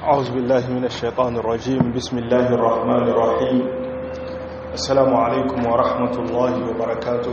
أعوذ بالله من الشيطان الرجيم بسم الله الرحمن الرحيم السلام عليكم ورحمة الله وبركاته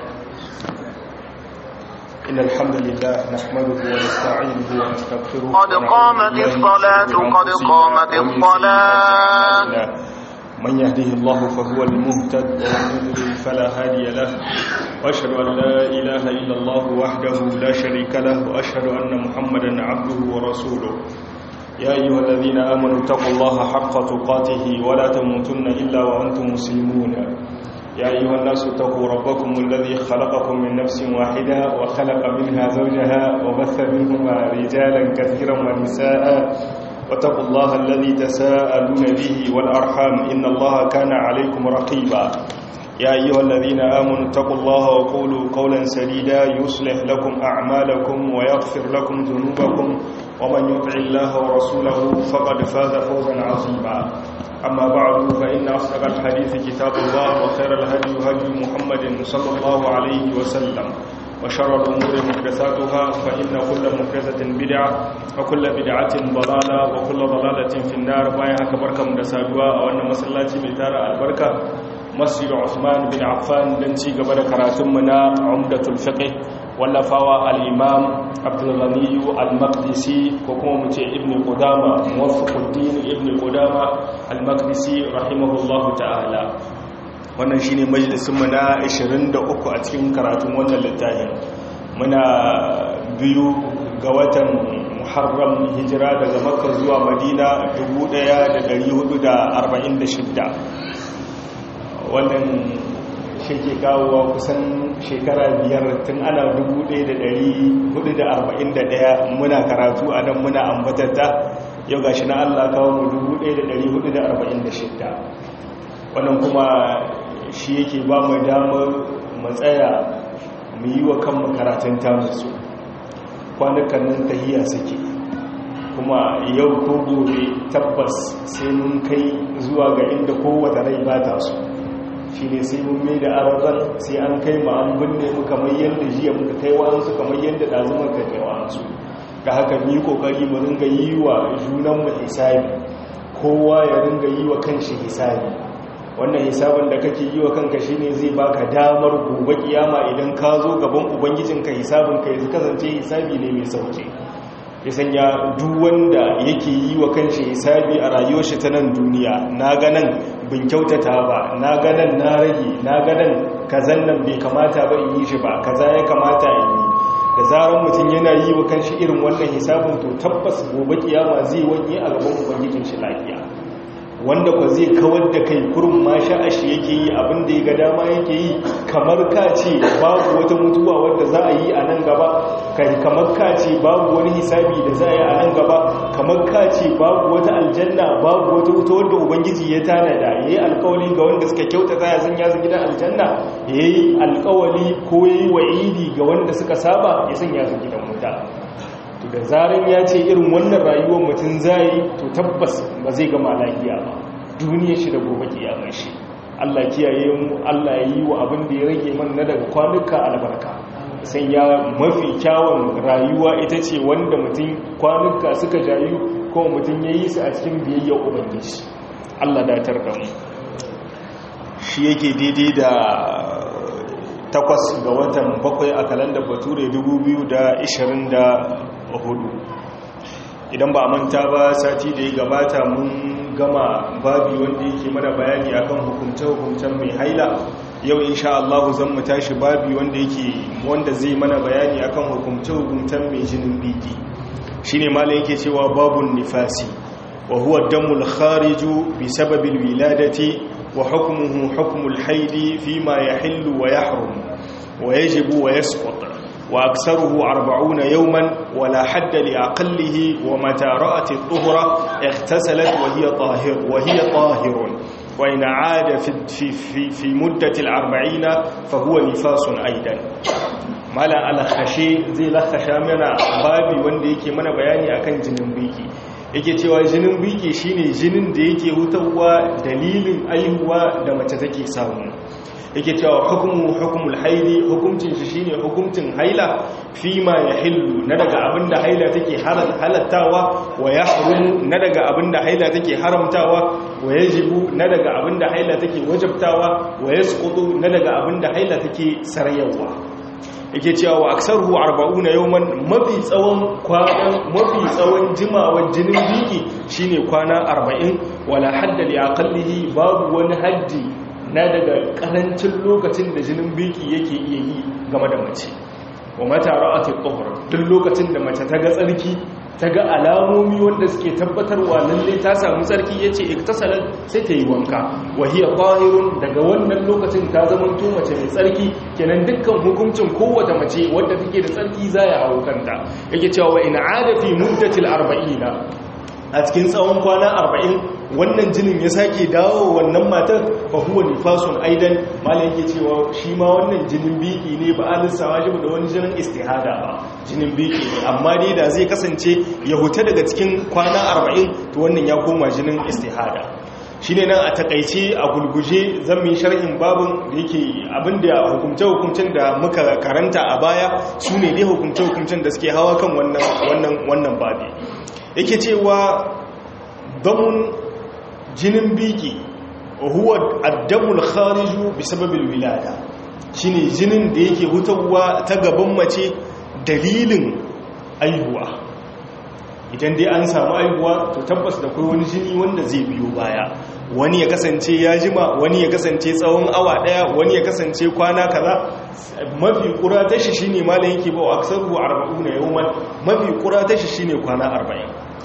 إن الحمد لله نحمده ونستعينه ونستغفره قد قامت الصلاة قد قامت الصلاة من يهده الله فهو المهتد ومن يضلل فلا هادي له واشهد ان لا اله الا الله وحده لا شريك له واشهد ان محمدا عبده ورسوله يا ايها الذين امنوا اتقوا الله حق تقاته ولا تموتن الا وانتم مسلمون يا ايها الناس اتقوا ربكم الذي خلقكم من نفس واحده وخلق منها زوجها وبث منهما رجالا كثيرا ونساء واتقوا الله الذي تساءلون به والأرحام إن الله كان عليكم رقيبا يا أيها الذين آمنوا اتقوا الله وقولوا قولا سديدا يصلح لكم أعمالكم ويغفر لكم ذنوبكم ومن يطع الله ورسوله فقد فاز فوزا عظيما أما بعد فإن أصدق الحديث كتاب الله وخير الهدي هدي محمد صلى الله عليه وسلم وشر الأمور محدثاتها فإن كل محدثة بدعة وكل بدعة ضلالة وكل ضلالة في النار بايا كبركة مدسادوا وأن مسلاتي بتارة البركة مسجد عثمان بن عفان دنتي قبل كراتمنا عمدة الفقه واللفاوى الإمام عبد الغني المقدسي وكما متي ابن قدامة موفق الدين ابن قدامة المقدسي رحمه الله تعالى wannan shine majalisunmu na 23 a cikin karatun wannan littafin muna biyu ga watan muharram hijira daga makka zuwa madina 1446 wannan shi ke kawowa kusan shekara biyar tun ana 1441 muna karatu a nan muna ambatata yau gashi na allah kawo mu 1446 wannan kuma shi yake ba mu damar matsaya mu yi wa kan makaratun tamusu kwanukan nan tahiya suke kuma yau ko gobe tabbas sai mun kai zuwa ga inda kowace rai ba ta su shi ne sai mun mai da arazan sai an kai ma an binne mu kamar yadda jiya muka kai wa'ansu kamar yadda ɗazumar ka kai wa'ansu ga haka mu yi ƙoƙari mu ringa yi wa junanmu hisabi kowa ya ringa yi wa kanshi hisabi wannan hisabin da kake yi wa kanka shine zai baka damar gobe kiyama idan ka zo gaban ubangijinka hisabin ka ya kasance hisabi ne mai sauke ya sanya duk wanda yake yi wa kanshi hisabi a rayuwar shi ta nan duniya na ganan bin kyautata ba na ganan na rage na ganan kazan nan bai kamata ba in yi shi ba kaza ya kamata in yi da zarar mutum yana yi wa kanshi irin wannan hisabin to tabbas gobe kiyama zai wanye a gaban ubangijin shi lafiya wanda kwa zai kawar da kai kurin ma sha'ashi yake yi abin da ya ga dama yake yi kamar ka ce babu wata mutuwa wadda za a yi a nan gaba kai kamar ka ce babu wani hisabi da za a yi a nan gaba kamar ka ce babu wata aljanna babu wata wuta wadda ubangiji ya tanada ya yi alkawali ga wanda suka kyauta za a sun yasu gidan aljanna ya yi alkawali ko ya yi wa'idi ga wanda suka saba ya sun yasu gidan wuta to da zarar ya ce irin wannan rayuwar mutum zai to tabbas ba zai gama lafiya ba duniya shi da gobe kiyamar shi Allah kiyaye mu Allah ya yi wa abin da ya rage man na daga kwanuka albarka sai ya mafi kyawun rayuwa ita ce wanda mutum kwanuka suka jayu ko mutum ya yi su a cikin biyayya ubangiji Allah datar da mu shi yake daidai da takwas ga watan bakwai a kalandar bature 2024 idan ba manta ba sati da ya gabata mun gama babi wanda yake mana bayani akan hukumce-hukumcen mai haila yau insha Allah zan mu tashi babi wanda yake wanda zai mana bayani akan hukumce-hukumcen mai jinin biki shine malai yake cewa babun nifasi wa huwa damul khariju bi sababil wiladati wa hukmuhu hukmul haidi fima yahillu wa yahrum wa yajibu wa yasqut وأكثره أربعون يوما ولا حد لأقله ومتى رأت الطهرة اغتسلت وهي طاهر وهي طاهر وإن عاد في, في, في, في مدة الأربعين فهو نفاس أيضا mala alkhashe zai lakhasha mana babi wanda yake mana bayani akan jinin biki yake cewa jinin biki shine jinin da yake hutawa dalilin aihuwa da mace take samu yake cewa hukumu hukumul haili hukuncin shi shine hukuncin haila fi ma yahillu na daga abinda haila take halattawa wa yahrumu na daga abinda haila take haramtawa wa yajibu na daga abinda haila take wajabtawa wa yasqutu na daga abinda haila take sarayawa yake cewa wa aksaruhu 40 yawman mafi tsawon kwana mafi tsawon jimawar jinin biki shine kwana 40 wala hadda li aqallihi babu wani haddi na daga karancin lokacin da jinin biki yake iya yi game da mace wa mata ra'atul tuhur duk lokacin da mace ta ga tsarki ta ga alamomi wanda suke tabbatarwa lalle ta samu tsarki yace iktasalat sai ta yi wanka wa hiya tahirun daga wannan lokacin ta zama to mace mai tsarki kenan dukkan hukuncin kowace mace wadda take da tsarki za ya hawo kanta yake cewa wa in ada fi muddatil 40 a cikin tsawon kwana 40 wannan jinin ya sake dawo wannan matar fa huwa nifasun aidan malai yake cewa shi ma wannan jinin biki ne ba a lissawa shi da wani jinin istihada ba jinin biki ne amma dai da zai kasance ya huta daga cikin kwana 40 to wannan ya koma jinin istihada shi ne nan a takaice a gulguje zan yi sharhin babin da yake abinda hukumce-hukumcen da muka karanta a baya su ne dai hukumce-hukumcen da suke hawa kan wannan babi yake cewa damun jinin biki huwa addamul khariju bi sababil wilada shine jinin da yake hutawa ta gaban mace dalilin aihuwa idan dai an samu aihuwa to tabbas da kai wani jini wanda zai biyo baya wani ya kasance ya jima wani ya kasance tsawon awa daya wani ya kasance kwana kaza mafi kura ta shi shine malam yake ba aksaru 40 yawman mafi kura ta shi shine kwana 40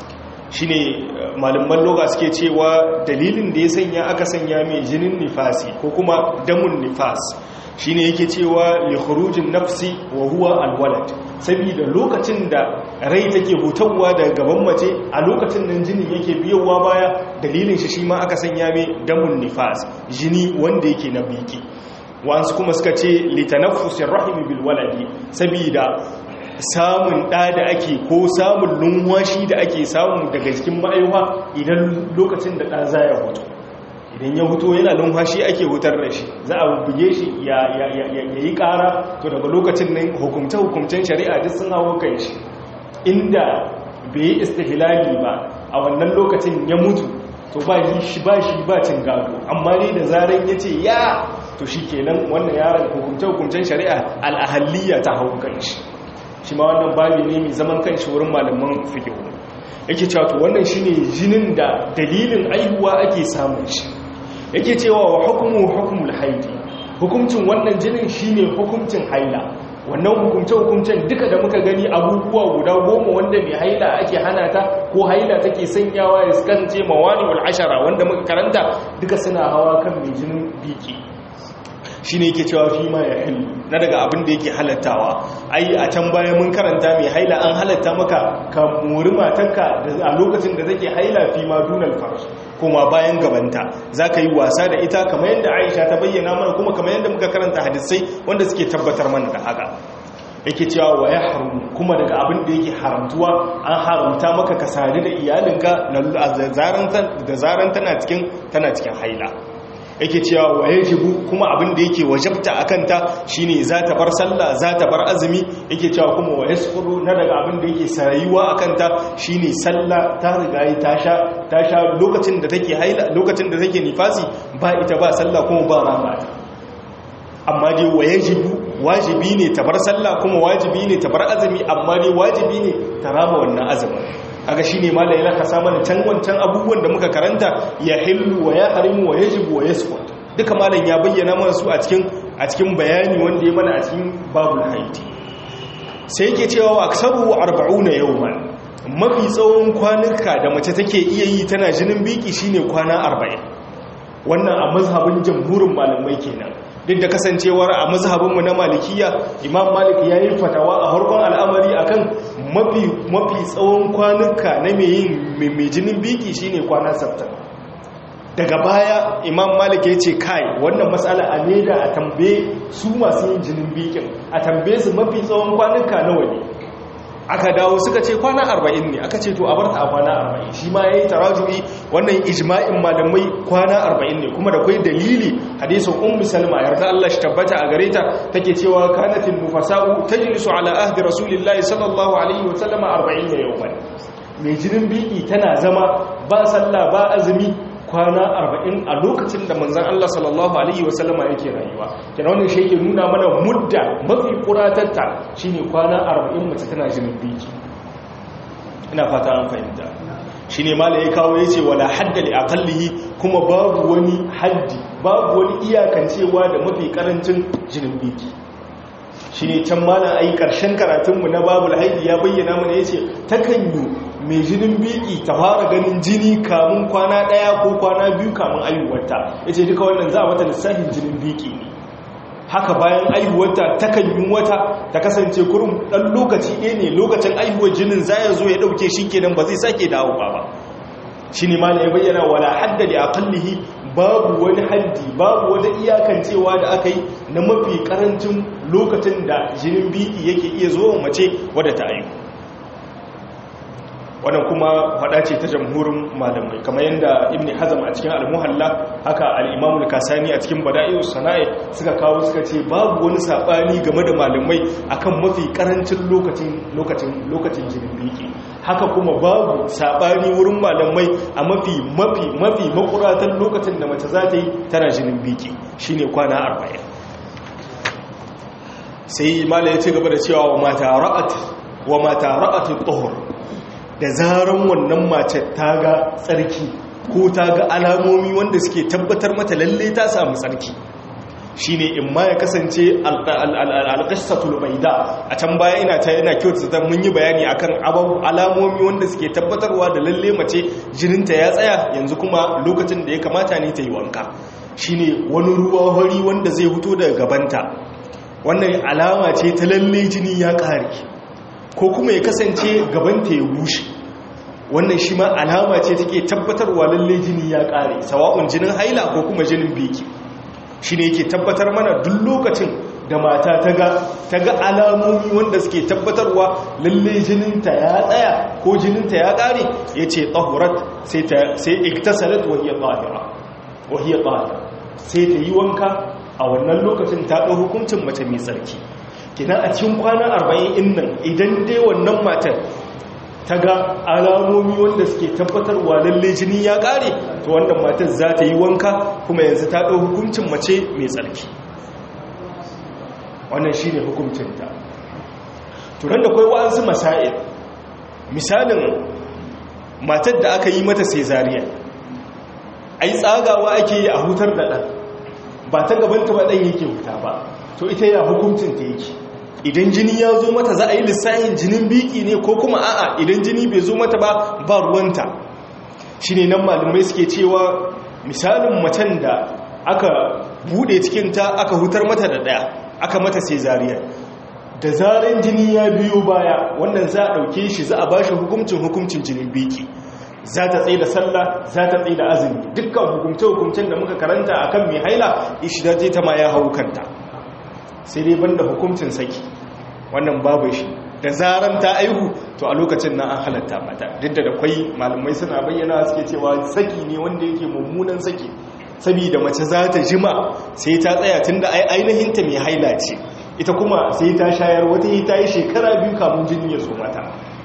shine malaman loga suke cewa dalilin da ya sanya aka sanya mai jinin nifasi ko kuma damun nifas shine yake cewa li khurujin nafsi wa huwa alwalad saboda lokacin da rai take hutawa daga gaban mace a lokacin nan jinin yake biyowa baya dalilin shi shi ma aka sanya mai damun nifas jini wanda yake na biki wasu kuma suka ce litanaffusin rahimi bil waladi saboda samun ɗa da ake ko samun numwashi da ake samu daga cikin ma'aiwa idan lokacin da ɗa za ya hutu idan ya hutu yana numfashi ake hutar da shi za a buge shi ya yi ƙara to daga lokacin nan hukumce-hukumcen shari'a duk sun hawo kan shi inda bai yi istihilali ba a wannan lokacin ya mutu to ba shi ba shi ba cin gado amma ne da zaren ya ce ya to shi kenan wannan yaron hukumce-hukumcen shari'a al'ahaliya ta hau kan shi shi ma wannan babi ne mai zaman kan shi wurin malaman fikihu yake cewa to wannan shine jinin da dalilin aihuwa ake samun shi yake cewa wa hukumu hukumul haidi hukuncin wannan jinin shine hukuncin haila wannan hukumce-hukumcen duka da muka gani abubuwa guda goma wanda mai haila ake hana ta ko haila take sanyawa ya skance mawani wal ashara wanda muka karanta duka suna hawa kan mai jinin biki shi ne yake cewa fi ma ya hilu na daga abin da yake halattawa ai a can baya mun karanta mai haila an halatta maka ka mori matanka a lokacin da take haila fi ma dunal farsh kuma bayan gabanta za ka yi wasa da ita kamar yadda aisha ta bayyana mana kuma kamar yadda muka karanta hadisai wanda suke tabbatar mana da haka yake cewa wa ya haramu kuma daga abin da yake haramtuwa an haramta maka ka sadu da iyalinka da zaran tana cikin haila yake cewa wa yajibu kuma abin da yake wajabta akan ta shine za ta bar sallah za ta bar azumi yake cewa kuma wa yasfuru na daga abin da yake sarayuwa akan ta shine sallah ta riga ta sha ta sha lokacin da take haila lokacin da take nifasi ba ita ba sallah kuma ba rama amma dai wa yajibu wajibi ne ta bar sallah kuma wajibi ne ta bar azumi amma dai wajibi ne ta rama wannan azumin aga shine malai laka samu can wancan abubuwan da muka karanta ya hillu wa ya harimu wa yajibu wa yasqut duka malam ya bayyana mana su a cikin a cikin bayani wanda ya mana a cikin babul haiti sai yake cewa wa aksaru 40 yawman mafi tsawon kwanuka da mace take iya yi tana jinin biki shine kwana 40 wannan a mazhabin jamhurin malamai kenan duk da kasancewar a mazhabinmu na malikiya imam malik ya yi fatawa a harkon al'amari akan mafi mafi tsawon kwanuka na mai yin mai jinin biki shine kwana sabta daga baya imam malik ya ce kai wannan matsala a leda a tambaye su masu yin jinin bikin a tambaye su mafi tsawon kwanuka nawa ne aka dawo suka ce kwana 40 ne aka ce to a barta a kwana 40 shi ma yayi taraju'i wannan ijma'in malamai kwana 40 ne kuma da kai dalili hadisin ummu salma yarda Allah shi tabbata a gare ta take cewa kanatin nufasa'u tajlisu ala ahdi rasulillahi sallallahu alaihi wa sallama 40 yawman mai jinin biki tana zama ba sallah ba azumi kwana arba'in a lokacin da manzan Allah sallallahu Alaihi wasallama yake rayuwa kina wannan shi yake nuna mana mudda mafi kuratatta shi ne kwana arba'in mace tana jinin biki ina fata an fahimta shi ne mala ya kawo ya ce wala haddali a kallihi kuma babu wani haddi babu wani iyakancewa da mafi karancin jinin biki shi ne can mala a yi ƙarshen karatunmu na babu haidi ya bayyana mana ya ce takan yi mai jinin biki ta fara ganin jini kamun kwana ɗaya ko kwana biyu kamun ayyuwarta ya ce duka wannan za a mata lissafin jinin biki ne haka bayan ayyuwarta ta kan yi wata ta kasance kurum ɗan lokaci ɗaya ne lokacin ayyuwar jinin za ya zo ya ɗauke shi kenan ba zai sake dawo ba ba shi ne ma ya bayyana wala haddali a kallihi babu wani haddi babu wani iyakancewa da aka yi na mafi karancin lokacin da jinin biki yake iya zuwa mace wadda ta ayyuka wannan kuma faɗa ce ta jamhurin malamai kamar yadda ibn hazam a cikin al-muhalla haka al-imamul kasani a cikin bada'i'u sana'i suka kawo suka ce babu wani sabani game da malamai akan mafi karancin lokacin lokacin lokacin jinin biki haka kuma babu sabani wurin malamai a mafi mafi mafi makuratan lokacin da mace za ta yi tana jinin biki shine kwana 40 sai malai ya ci gaba da cewa wa mata ra'at wa mata ra'at tuhur da zaran wannan mace ta ga tsarki ko ta ga alamomi wanda suke tabbatar mata lalle ta samu tsarki shi ne in ma ya kasance alƙasatul baida a can baya ina ta yana kyautu ta mun yi bayani akan alamomi wanda suke tabbatarwa da lalle mace jininta ya tsaya yanzu kuma lokacin da ya kamata ne ta yi wanka shi ne wani ruwa hori wanda zai fito daga gabanta wannan alama ce ta lalle jini ya ƙare ko kuma ya kasance gabanta ya bushe wannan shi ma alama ce take tabbatarwa lalle jini ya kare sawa'un jinin haila ko kuma jinin biki shi ne yake tabbatar mana duk lokacin da mata ta ga alamomi wanda suke tabbatarwa lalle jininta ya tsaya ko jininta ya kare ya ce tsahurat sai iktasalat wahiyar tsahira sai ta yi wanka a wannan lokacin ta ɗau hukuncin mace mai tsarki kina a cikin kwana arba'in in nan idan dai wannan matar ta ga alamomi wanda suke tabbatarwa lalle jini ya ƙare to wannan matar za ta yi wanka kuma yanzu ta ɗau hukuncin mace mai tsarki wannan shi ne hukuncinta turan da kwai wa'ansu masa'il misalin matar da aka yi mata sezariya ai tsagawa ake yi a hutar da ɗan ba ta gabanta ba ɗan yake huta ba to ita ya hukuncinta yake idan jini ya zo mata za a yi lissahin jinin biki ne ko kuma a'a idan jini bai zo mata ba ba ruwanta shi ne nan malumai suke cewa misalin macen da aka bude cikinta aka hutar mata da daya aka mata sai zariya da zaren jini ya biyo baya wannan za a ɗauke shi za a ba shi hukuncin hukuncin jinin biki za ta tsaye da sallah za ta tsaye da azumi dukkan hukumce-hukumcen da muka karanta akan mai haila ishidaje ta ma ya hau kanta sai dai banda hukuncin saki wannan babu shi da zaran ta aihu to a lokacin nan an halatta mata duk da kwai malamai suna bayyana suke cewa saki ne wanda yake mummunan saki saboda mace za ta jima sai ta tsaya tun da ainihin ta mai haila ce ita kuma sai ta shayar wata yi ta yi shekara biyu kamun jini ya zo mata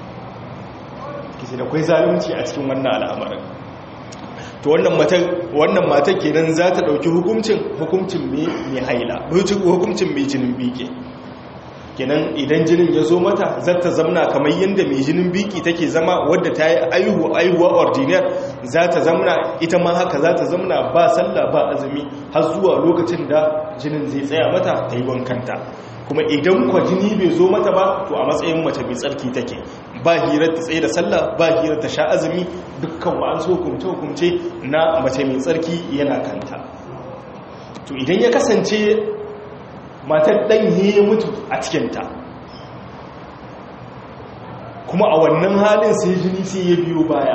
kisi da kwai zalunci a cikin wannan al'amarin to wannan matan wannan matan kenan za ta dauki hukuncin hukuncin mai haila hukuncin mai jinin biki kenan idan jinin ya zo mata za ta zamna kamar yadda mai jinin biki take zama wadda ta yi aihu aihuwa ordinary za ta zamna ita ma haka za ta zamna ba sallah ba azumi har zuwa lokacin da jinin zai tsaya mata ta yi wankanta kuma idan kwa jini bai zo mata ba to a matsayin mace mai tsarki take ba hirar ta tsaye da sallah ba hirar ta sha azumi dukkan wa'ansu hukumce-hukumce na mace mai tsarki yana kanta to idan ya kasance matar ɗan ya mutu a cikinta kuma a wannan halin sai jini sai ya biyo baya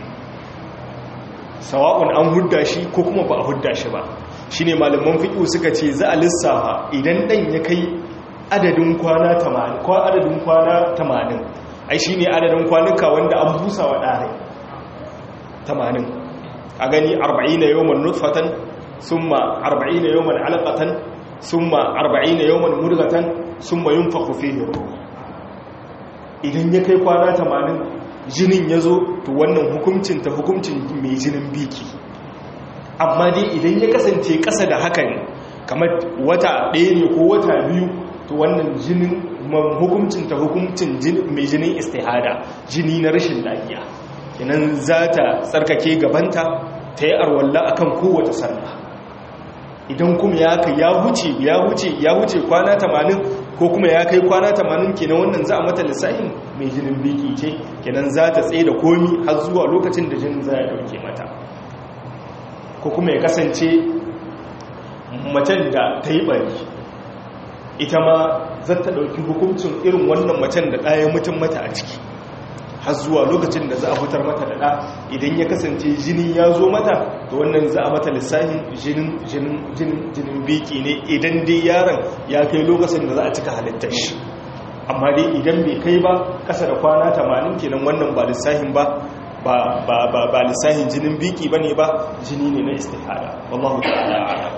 sawa'un an hudda shi ko kuma ba a hudda shi ba shi ne malaman fiƙo suka ce za a lissafa idan ɗan ya kai adadin kwana 80 ai shine adadin kwanuka wanda an busa wa dare 80 a gani 40 yawman nutfatan summa 40 yawman alaqatan summa 40 yawman mudghatan summa yunfakhu fihi ruh idan ya kai kwana 80 jinin ya zo to wannan hukuncin ta hukuncin mai jinin biki amma dai idan ya kasance ƙasa da haka ne kamar wata ɗaya ne ko wata biyu to wannan jinin hukuncin ta hukuncin mai jinin istihada jini na rashin lafiya inan za ta tsarkake gabanta ta yi arwalla akan kowace sallah idan kuma ya kai ya wuce ya wuce ya wuce kwana 80 ko kuma ya kai kwana 80 kenan wannan za a mata lissafin mai jinin biki ce kenan za ta tsaye da komi har zuwa lokacin da jinin za ya dauke mata ko kuma ya kasance macen da ta yi bari ita ma za ta ɗauki hukuncin irin wannan macen da ɗaya mutum mata a ciki har zuwa lokacin da za a fitar mata da ɗa idan ya kasance jini ya zo mata da wannan za a mata lissafin jinin biki ne idan dai yaron ya kai lokacin da za a cika halittar shi amma dai idan bai kai ba ƙasa da kwana 80 kenan wannan ba lissafin ba ba lissahin jinin biki ba ne ba jini ne na istihada wallahu ta'ala a'lam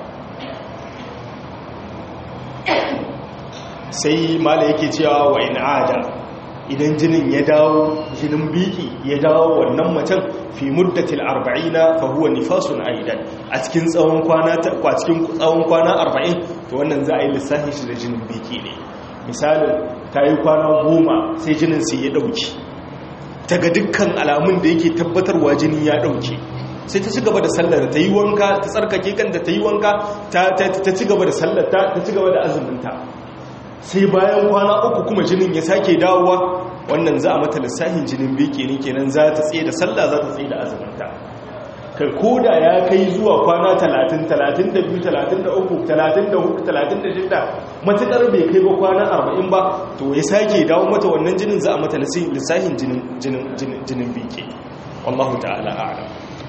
sai mala yake cewa wa in ada idan jinin ya dawo jinin biki ya dawo wannan macen fi muddatil arba'ina fa huwa nifasun aidan a cikin tsawon kwana a cikin tsawon kwana 40 to wannan za a yi lissafi shi da jinin biki ne misalin ta yi kwana goma sai jinin sai ya dauki daga dukkan alamun da yake tabbatarwa jini ya dauke sai ta ci gaba da sallar ta yi wanka ta tsarkake kanta ta yi wanka ta ci gaba da sallar ta ci gaba da azuminta sai bayan kwana uku kuma jinin ya sake dawowa wannan za a mata lissahin jinin beke ne kenan za ta tsaye da sallah za ta tsaye da azuminta kai koda ya kai zuwa kwana 30 32 33 34 36 matukar bai kai ba kwana 40 ba to ya sake dawo mata wannan jinin za a mata lissahin jinin jinin jinin beke wallahu ta'ala a'lam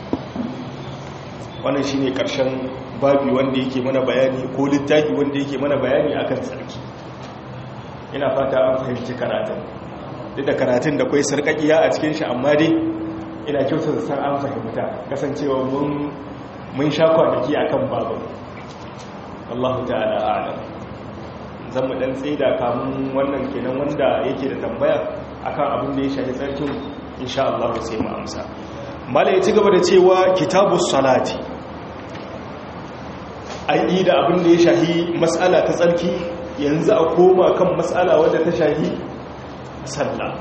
wannan shine karshen babi wanda yake mana bayani ko littafi wanda yake mana bayani akan sarki ina fata an fahimci karatun duk da karatun da kwai sarkakiya a cikin shi amma dai ina kyautar san an fahimta kasancewa mun mun sha kwanaki akan babu Allahu ta'ala a'lam zan mu dan tsaida kamun wannan kenan wanda yake da tambaya akan abin da ya shafi tsarkin insha Allah sai mu amsa mala ya ci gaba da cewa kitabus salati ai da abin da ya shahi mas'ala ta tsarki yanzu a koma kan matsala wadda ta shahi sallah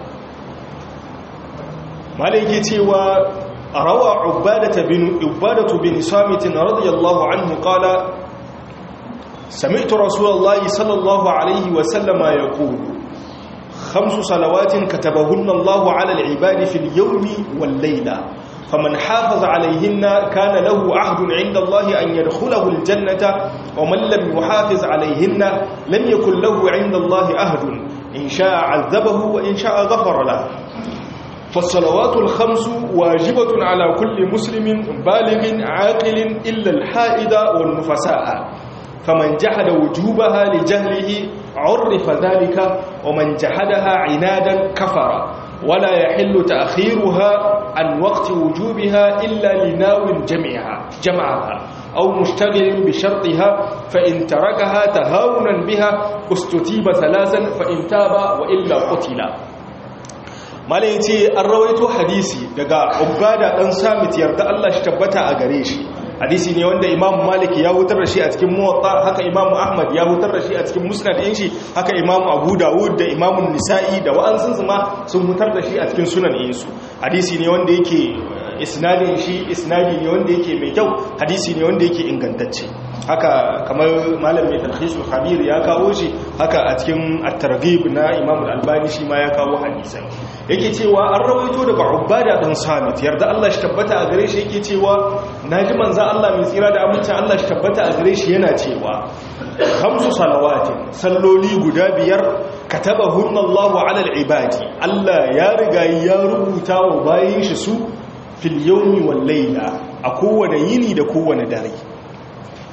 malai ke cewa rawa ubadatu bin ubadatu bin samit radiyallahu anhu qala sami'tu rasulullahi sallallahu alaihi wa sallama yaqulu خمس صلوات كتبهن الله على العباد في اليوم والليلة فمن حافظ عليهن كان له عهد عند الله أن يدخله الجنة ومن لم يحافظ عليهن لم يكن له عند الله عهد إن شاء عذبه وإن شاء غفر له فالصلوات الخمس واجبة على كل مسلم بالغ عاقل إلا الحائد والنفساء فمن جحد وجوبها لجهله عرف ذلك ومن جحدها عنادا كفر ولا يحل تأخيرها عن وقت وجوبها إلا لناو جمعها جمعها أو مشتغل بشرطها فإن تركها تهاونا بها استتيب ثلاثا فإن تاب وإلا قتل malai ce an rawaito hadisi daga ubada dan samit yarda Allah shi tabbata a gare shi hadisi ne wanda imam malik ya hutar da shi a cikin muwatta haka imam ahmad ya hutar da shi a cikin musnad ɗin shi haka imam abu dawud da imam nisa'i da wa'ansun su ma sun hutar da shi a cikin sunan ɗinsu hadisi ne wanda yake isnadin shi isnadi ne wanda yake mai kyau hadisi ne wanda yake ingantacce haka kamar malam mai talhisul khabir ya kawo shi haka a cikin at-targhib na imam al-albani shi ma ya kawo hadisan yake cewa an rawaito daga ubada dan samit yarda Allah shi tabbata a gare shi yake cewa naji manzo Allah mai tsira da amincin Allah shi tabbata a gare shi yana cewa khamsu salawatin salloli guda biyar katabahunna Allahu ala al-ibadi Allah ya riga ya rubuta wa bayin shi su fil yawmi wal layla a kowane yini da kowane dare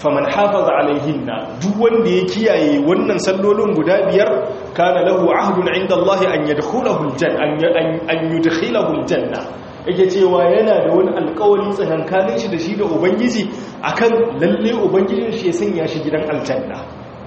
faman hafaza alaihinna duk wanda ya kiyaye wannan sallolin guda biyar kana lahu ahdun inda Allah an yadkhulahu aljanna an yudkhilahu aljanna yake cewa yana da wani alƙawari tsakankanin shi da shi da ubangiji akan lalle ubangijin shi ya sanya shi gidan aljanna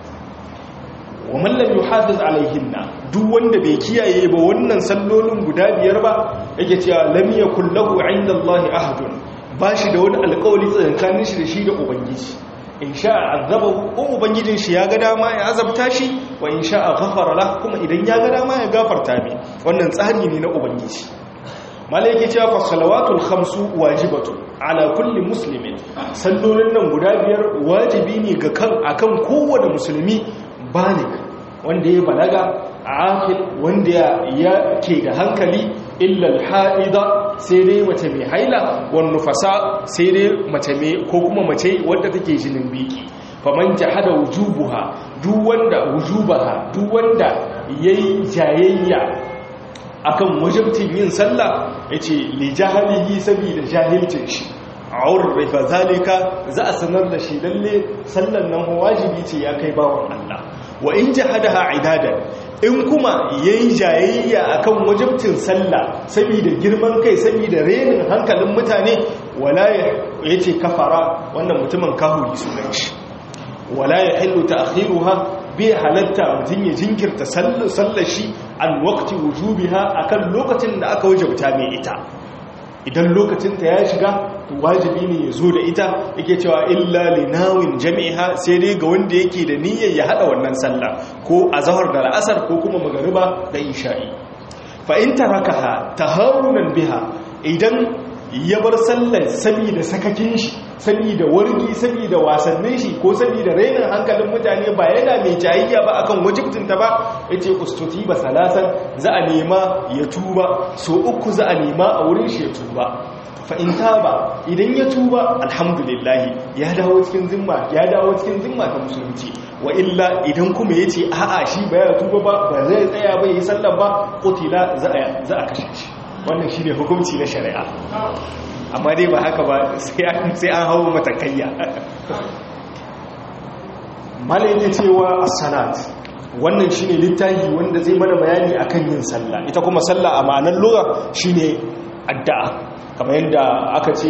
wa man lam yuhafiz alaihinna duk wanda bai kiyaye ba wannan sallolin guda biyar ba yake cewa lam yakul lahu inda Allah ahdun bashi da wani alƙawari tsakankanin shi da shi da ubangiji in sha'a azabahu ko ubangijin shi ya ga dama ya azabta shi wa in sha'a ghafara lahu kuma idan ya ga dama ya gafarta mai wannan tsari ne na ubangiji malaiki cewa fa salawatul khamsu wajibatu ala kulli muslimin sallolin nan guda biyar wajibi ne ga kan akan kowane musulmi balig wanda ya balaga aqil wanda ya ke da hankali illa al-haida sai dai mace mai haila wan nufasa sai dai mace mai ko kuma mace wadda take jinin biki faman jahada wujubuha duk wanda wujubaha duk wanda yayi jayayya akan wajibtin yin sallah yace li jahalihi sabida jahilcin shi urrifa zalika za a sanar da shi lalle sallan nan wajibi ce ya kai bawon Allah wa in jahadaha idadan in kuma yayi jayayya akan wajibtin sallah saboda girman kai saboda renin hankalin mutane wala yace kafara wannan mutumin kahuri sunan shi wala yahillu ta'khiruha bi halatta mutun ya jinkirta sallar shi an waqti wujubiha akan lokacin da aka wajabta mai ita idan lokacinta ya shiga wajibi ne ya zo da ita yake cewa illa linawin jami'a sai dai ga wanda yake da niyyar ya hada wannan sallah ko a zahar da la'asar ko kuma magariba da isha'i fa in tarakaha tahawunan biha idan ya bar sallar saboda sakakin shi saboda wargi saboda wasannin shi ko saboda rainin hankalin mutane ba yana mai jayayya ba akan wajibtinta ba yace ustuti ba salasan za a nema ya tuba so uku za a nema a wurin shi ya tuba fa in taba idan ya tuba alhamdulillah ya dawo cikin zimma ya dawo cikin zimma ta musulunci wa illa idan kuma yace a'a shi ba ya tuba ba ba zai tsaya ba yi sallar ba qutila za a za a kashe shi wannan shi ne hukunci na shari'a amma dai ba haka ba sai an hau matakayya malayin cewa as-salat wannan shi ne littafi wanda zai mana bayani akan yin sallah ita kuma sallah a ma'anar lura shi ne addu'a kamar yadda aka ce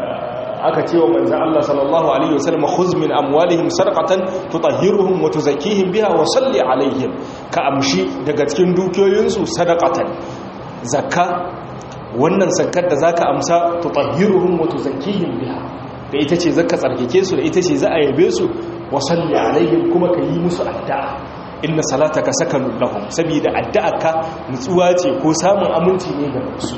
aka ce wa manzan Allah sallallahu Alaihi wasallam khuz min amwalihim sarqatan tutahhiruhum wa tuzakkihim biha wa salli alaihim ka amshi daga cikin dukiyoyinsu sadaqatan zakka wannan zakkar da zaka amsa tutahhiruhum wa tuzakkihim biha da ita ce zaka tsarkake su da ita ce za a yabe su wa salli alaihim kuma ka yi musu addu'a inna salataka sakanun lahum saboda addu'arka nutsuwa ce ko samun aminci ne ga su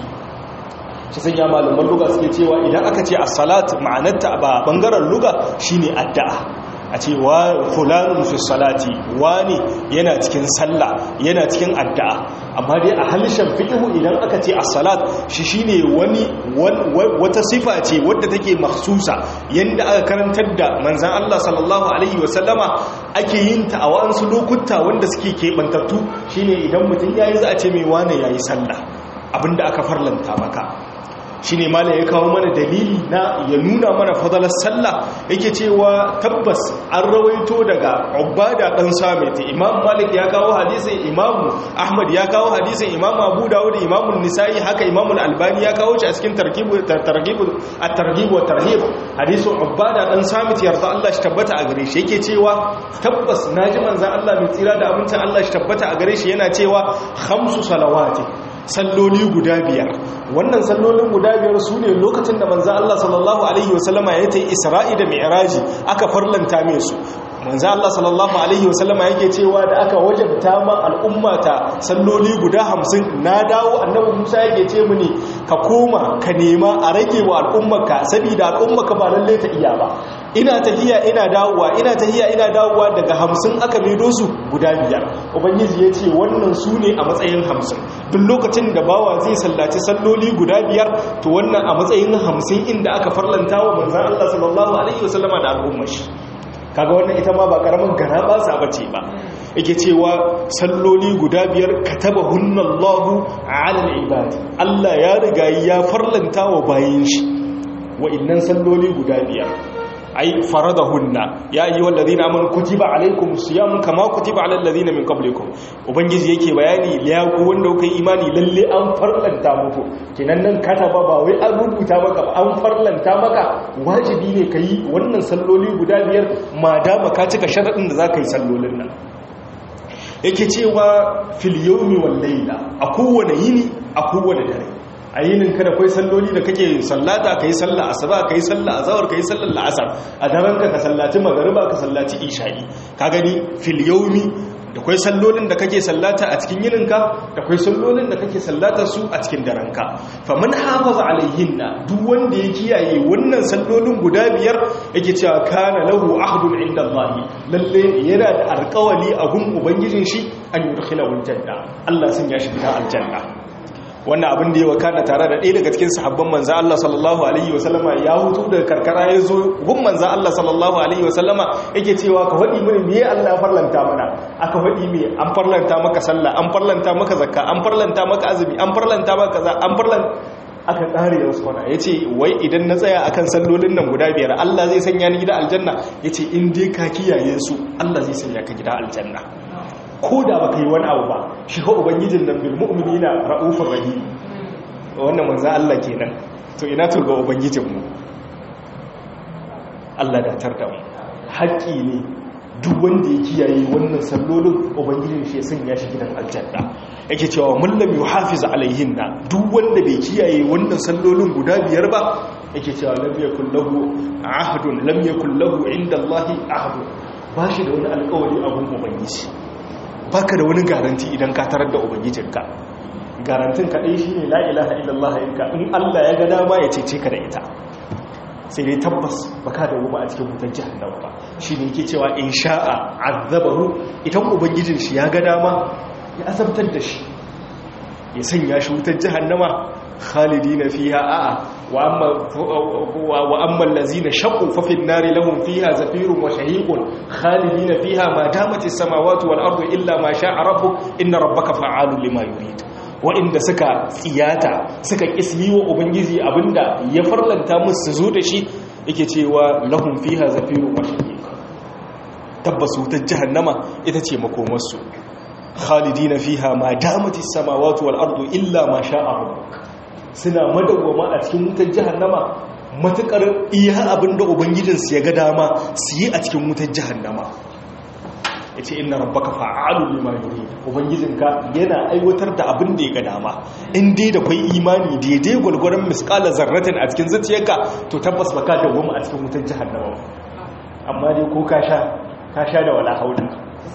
shi sanya malaman luga suke cewa idan aka ce as-salat ma'anarta ba bangaren luga shine addu'a a ce wa fulanun fi salati wani yana cikin sallah yana cikin addu'a amma dai a halishan fiqhu idan aka ce as-salat shi shine wani wata sifa ce wadda take makhsusa yanda aka karantar da manzon Allah sallallahu alaihi wasallama ake yin ta a wasu lokuta wanda suke kebantattu shine idan mutum yayi za a ce mai wani yayi sallah abinda aka farlanta maka shi ne malam ya kawo mana dalili na ya nuna mana fadalar sallah yake cewa tabbas an rawaito daga ubada dan samit imam malik ya kawo hadisin imam ahmad ya kawo hadisin imam abu dawud imam nisa'i haka imam albani ya kawo shi a cikin targhib targhib at-targhib wa tarhib hadisin ubada dan samit yarda Allah shi tabbata a gare shi yake cewa tabbas naji manzon Allah mai tsira da abincin Allah shi tabbata a gare shi yana cewa khamsu salawati salloli guda biyar wannan sallolin guda biyar su ne lokacin da manzan Allah sallallahu Alaihi wasallama ya ta yi isra'i da mi'raji aka farlanta mai su manzan Allah sallallahu Alaihi wasallama yake cewa da aka wajabta ma al'ummata salloli guda hamsin na dawo annabi musa yake ce mini ka koma ka nema a rage wa al'ummaka saboda al'ummaka ba lalle ta iya ba ina tahiya ina dawowa ina tahiya ina dawowa daga hamsin aka medo su guda biyar ubangiji ya ce wannan su ne a matsayin hamsin duk lokacin da bawa zai sallaci salloli guda biyar to wannan a matsayin hamsin inda aka farlanta wa manzan Allah sallallahu alaihi wasallama da al'ummar shi kaga wannan ita ma ba karamin gara ba sa bace ba yake cewa salloli guda biyar kataba hunnallahu ala al-ibadi Allah ya riga ya farlanta wa bayin shi wa'annan salloli guda biyar ai faradahunna ya ayyuhal ladina amanu kutiba alaykumus siyam kama kutiba alal ladina min qablikum ubangiji yake bayani ya ku wanda kuka yi imani lalle an farlanta muku kenan nan kataba ba wai an rubuta maka an farlanta maka wajibi ne kai wannan salloli guda biyar madama ka cika sharadin da zaka yi sallolin nan yake cewa fil yawmi wal layla a kowane yini a kowane dare a yinin ka da kai salloli da kake sallata kai sallah asuba kai sallah azhar kai sallar la'asar a daren ka ka sallaci magariba ka sallaci isha'i ka gani fil yawmi da kwai sallolin da kake sallata a cikin yininka da kwai sallolin da kake sallata su a cikin daranka faman hafaza alaihinna duk wanda ya kiyaye wannan sallolin guda biyar yake cewa kana lahu ahdun inda Allah lalle yana da alƙawali a gun ubangijin shi an yudkhilahu aljanna Allah sun ya shiga aljanna wannan abin da ya wakana tare da ɗaya daga cikin sahabban manza Allah sallallahu alaihi wasallama ya hutu daga karkara ya zo gun manza Allah sallallahu alaihi wasallama yake cewa ka faɗi mini me Allah farlanta mana aka faɗi me an farlanta maka sallah an farlanta maka zakka an farlanta maka azumi an farlanta maka kaza an farlanta aka tsare ya wasu kwana ya ce wai idan na tsaya akan sallolin nan guda biyar Allah zai sanya ni gida aljanna ya ce in dai ka kiyaye su Allah zai sanya ka gida aljanna ko da baka yi wani abu ba shi ko ubangijin nan bil mu'minina ra'ufur rahim wannan manzo Allah kenan to ina to ga ubangijin mu Allah da tarda mu haƙƙi ne duk wanda ya kiyaye wannan sallolin ubangijin shi ya sanya shi gidan aljanna yake cewa man lam yuhafiz alaihinna duk wanda bai kiyaye wannan sallolin guda biyar ba yake cewa lam yakul lahu ahdun lam yakul lahu inda Allah ahdun ba shi da wani alƙawari a gun ubangiji baka da wani garanti idan ka tarar da ubangijinka garantin kaɗai shi ne la'ilaha illallah yanka in allah ya ga dama ya cece ka da ita sai dai tabbas baka da wuma a cikin wutar jihannan ba shi ne yake cewa in sha'a azabahu idan ubangijin shi ya ga dama ya azabtar da shi ya sanya shi wutar jihannama khalidina fiha a'a wa amma allazina shaqu fa fi an-nari lahum fiha zafirun wa shahiqun khalidina fiha ma damat as-samawati wal ardu illa ma sha'a rabbuk inna rabbaka fa'alun lima yurid wa'inda suka tsiyata suka kismi wa ubangiji abinda ya farlanta musu su zo da shi yake cewa lahum fiha zafirun wa shahiq tabbas wutar jahannama ita ce makomarsu khalidina fiha ma damat as-samawati wal ardu illa ma sha'a rabbuk suna madawwama a cikin wutar jahannama matukar iya abinda ubangijinsu ya ga dama su yi a cikin wutar jahannama ya ce ina rabbaka fa'alu lima yuri ubangijinka yana aiwatar da abin da ya ga dama in dai da kwai imani daidai gwalgwaron miskala zarratin a cikin zuciyarka to tabbas baka dawwama a cikin wutar jahannama amma dai ko ka sha ka sha da wala haula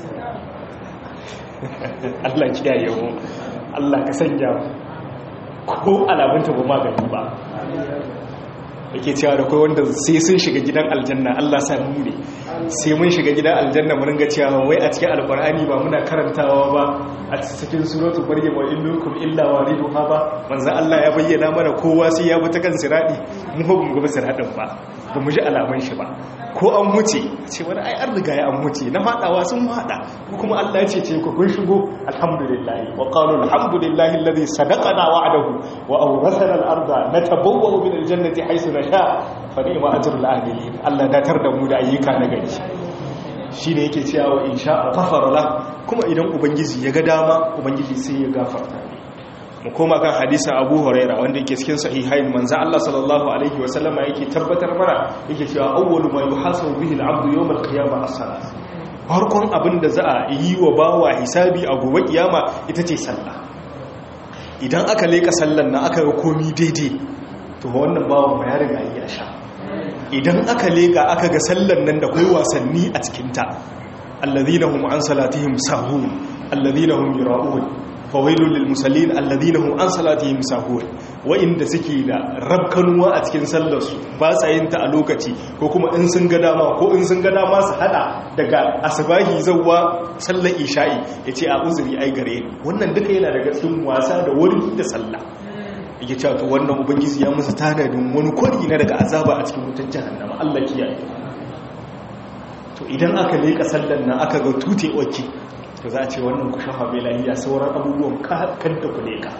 Allah kiyaye mu Allah ka sanya ko alamunta ba magani ba yake cewa da kai wanda sai sun shiga gidan aljanna Allah sa mu ne sai mun shiga gidan aljanna mu ringa cewa wai a cikin alqur'ani ba muna karantawa ba a cikin suratul maryam wa innakum illa wariduha ba manzo Allah ya bayyana mana kowa sai ya bi ta kan siradi mu ba mu ga siradin ba ba mu ji alaman shi ba ko an huce ce wani ai an riga ya an huce na fadawa sun fada kuma Allah ya ce ce ku kun shigo alhamdulillah wa qalu alhamdulillahi alladhi sadaqana wa'adahu wa awrathana al-ardha natabawwa'u min al-jannati haythu nasha fa ni'ma ajrul amilin Allah datar da mu da ayyuka na gari shine yake cewa in sha'a ghafara la kuma idan ubangiji ya ga dama ubangiji sai ya gafarta ne mu koma kan hadisin Abu Huraira wanda yake cikin sahihain manzo Allah sallallahu alaihi wa sallama yake tabbatar mana yake cewa awwalu ma yuhasabu bihi al-'abdu yawm al-qiyamah as-salat farkon abin da za a yi wa bawa hisabi a gobe kiyama ita ce sallah idan aka leka sallan nan aka ga komi daidai to wannan bawan ya riga ya sha idan aka leka aka ga sallan nan da kai wasanni a cikinta alladhina hum an salatihim sahun alladhina hum yura'un fawailul lil musallin alladhina hum an salatihim sahun wa'inda suke da rabkanuwa a cikin sallar su ba sa yin ta a lokaci ko kuma in sun ga dama ko in sun ga dama su hada daga asbahi zawwa sallar isha'i yace a uzuri ai gare ni wannan duka yana daga cikin wasa da wuri da sallah yake cewa to wannan ubangiji ya musu tanadin wani kwari na daga azaba a cikin wutar jahannama Allah kiyaye to idan aka leka sallan nan aka ga tute oke to za a ce wannan ku shafa bai lahiya sauran abubuwan kan da ku leka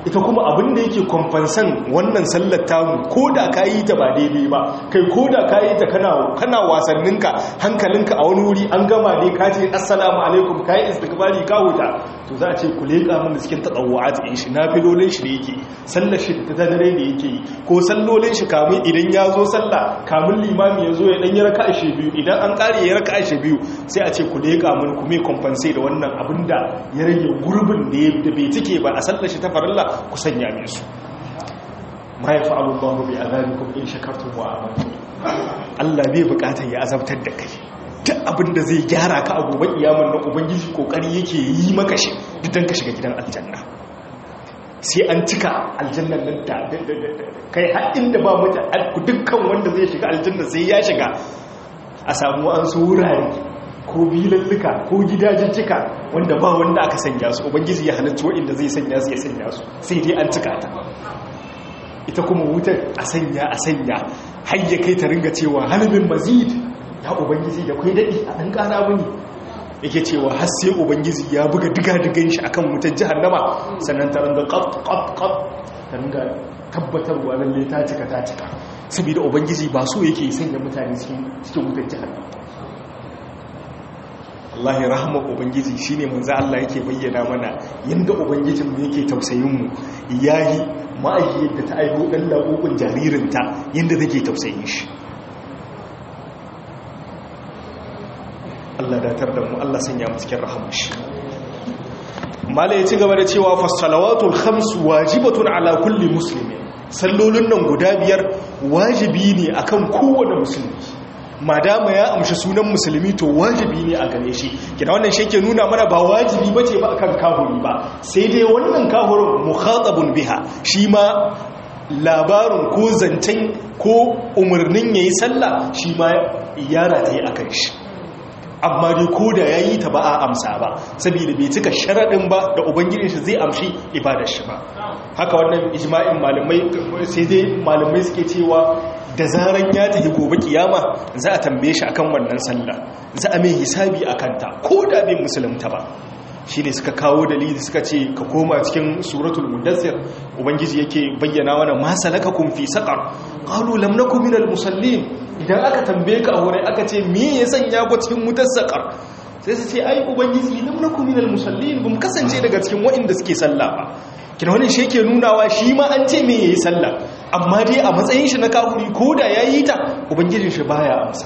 ita kuma abin da yake kwamfansan wannan sallar tamu ko da ka yi ta ba daidai ba kai ko da ka yi ta kana wasanninka hankalinka a wani wuri an gama ne ka ce assalamu alaikum ka yi istikbari ka huta to za a ce ku leƙa min cikin taɗawa'at in shi na filolin shi da yake sallar shi ta dare da yake yi ko sallolin shi kamun idan ya zo sallah kamun limami ya zo ya ɗan yi raka ashe biyu idan an ƙare ya raka ashe biyu sai a ce ku leƙa min ku mai kwamfanse da wannan abin da ya rage gurbin da bai cike ba a sallar shi ta farilla ku sanya min su ma ya fa'alu Allahu bi azabikum in shakartum wa amantum Allah bai bukatar ya azabtar da kai duk abin da zai gyara ka a gobe kiyamar na ubangiji kokari yake yi maka shi duk ka shiga gidan aljanna sai an cika aljannan nan da kai har inda ba mutu dukkan wanda zai shiga aljanna sai ya shiga a samu an su wurare ko bilalluka ko gidajijjika wanda ba wanda aka sanya su ubangiji ya halittu waɗanda zai sanya su ya sanya su sai dai an cika ta ita kuma wutar a sanya a sanya har ya kai ta ringa cewa halibin mazid ya ubangiji da kwai daɗi a ɗan ƙara mini yake cewa har sai ubangiji ya buga diga-digan shi akan wutar jihannama sannan ta ringa ƙaf-ƙaf ta ringa tabbatarwa lalle ta cika ta cika saboda ubangiji ba so yake sanya mutane cikin wutar jihannama Allah ya rahama ubangiji shine manzo Allah yake bayyana mana yanda ubangijin mu yake tausayin mu yayi ma'aji yadda ta aiho dan labukun jaririnta yanda take tausayin shi Allah datar da mu Allah sanya mu cikin rahamar shi mala ya ci gaba da cewa fasalawatul khams wajibatun ala kulli muslimin sallolin nan guda biyar wajibi ne akan kowane musulmi madama ya amshi sunan musulmi to wajibi ne a gare shi kina wannan shi ke nuna mana ba wajibi bace ba akan kahuri ba sai dai wannan kahurin mukhatabun biha shi ma labarin ko zancen ko umarnin yayi sallah shi ma yara ta yi akan shi amma dai ko da ya yi ta ba a amsa ba saboda bai cika sharaɗin ba da ubangiji shi zai amshi ibadar shi ba haka wannan ijma'in malamai sai dai malamai suke cewa da zaran ya tafi gobe kiyama za a tambaye shi akan wannan sallah za a mai hisabi akan ta ko da bai musulunta ba shi ne suka kawo dalili suka ce ka koma cikin suratul mudassir ubangiji yake bayyana mana ma salakakum fi saqar qalu lam nakum minal musallin idan aka tambaye ka a wurin aka ce me ya sanya ku cikin wutar saqar sai su ce ai ubangiji lam nakum minal musallin bum kasance daga cikin waɗanda suke sallah ba kina wannan shi yake nunawa shi ma an ce me yayi sallah amma dai a matsayin shi na kafiri ko da yayi ta ubangijin shi baya amsa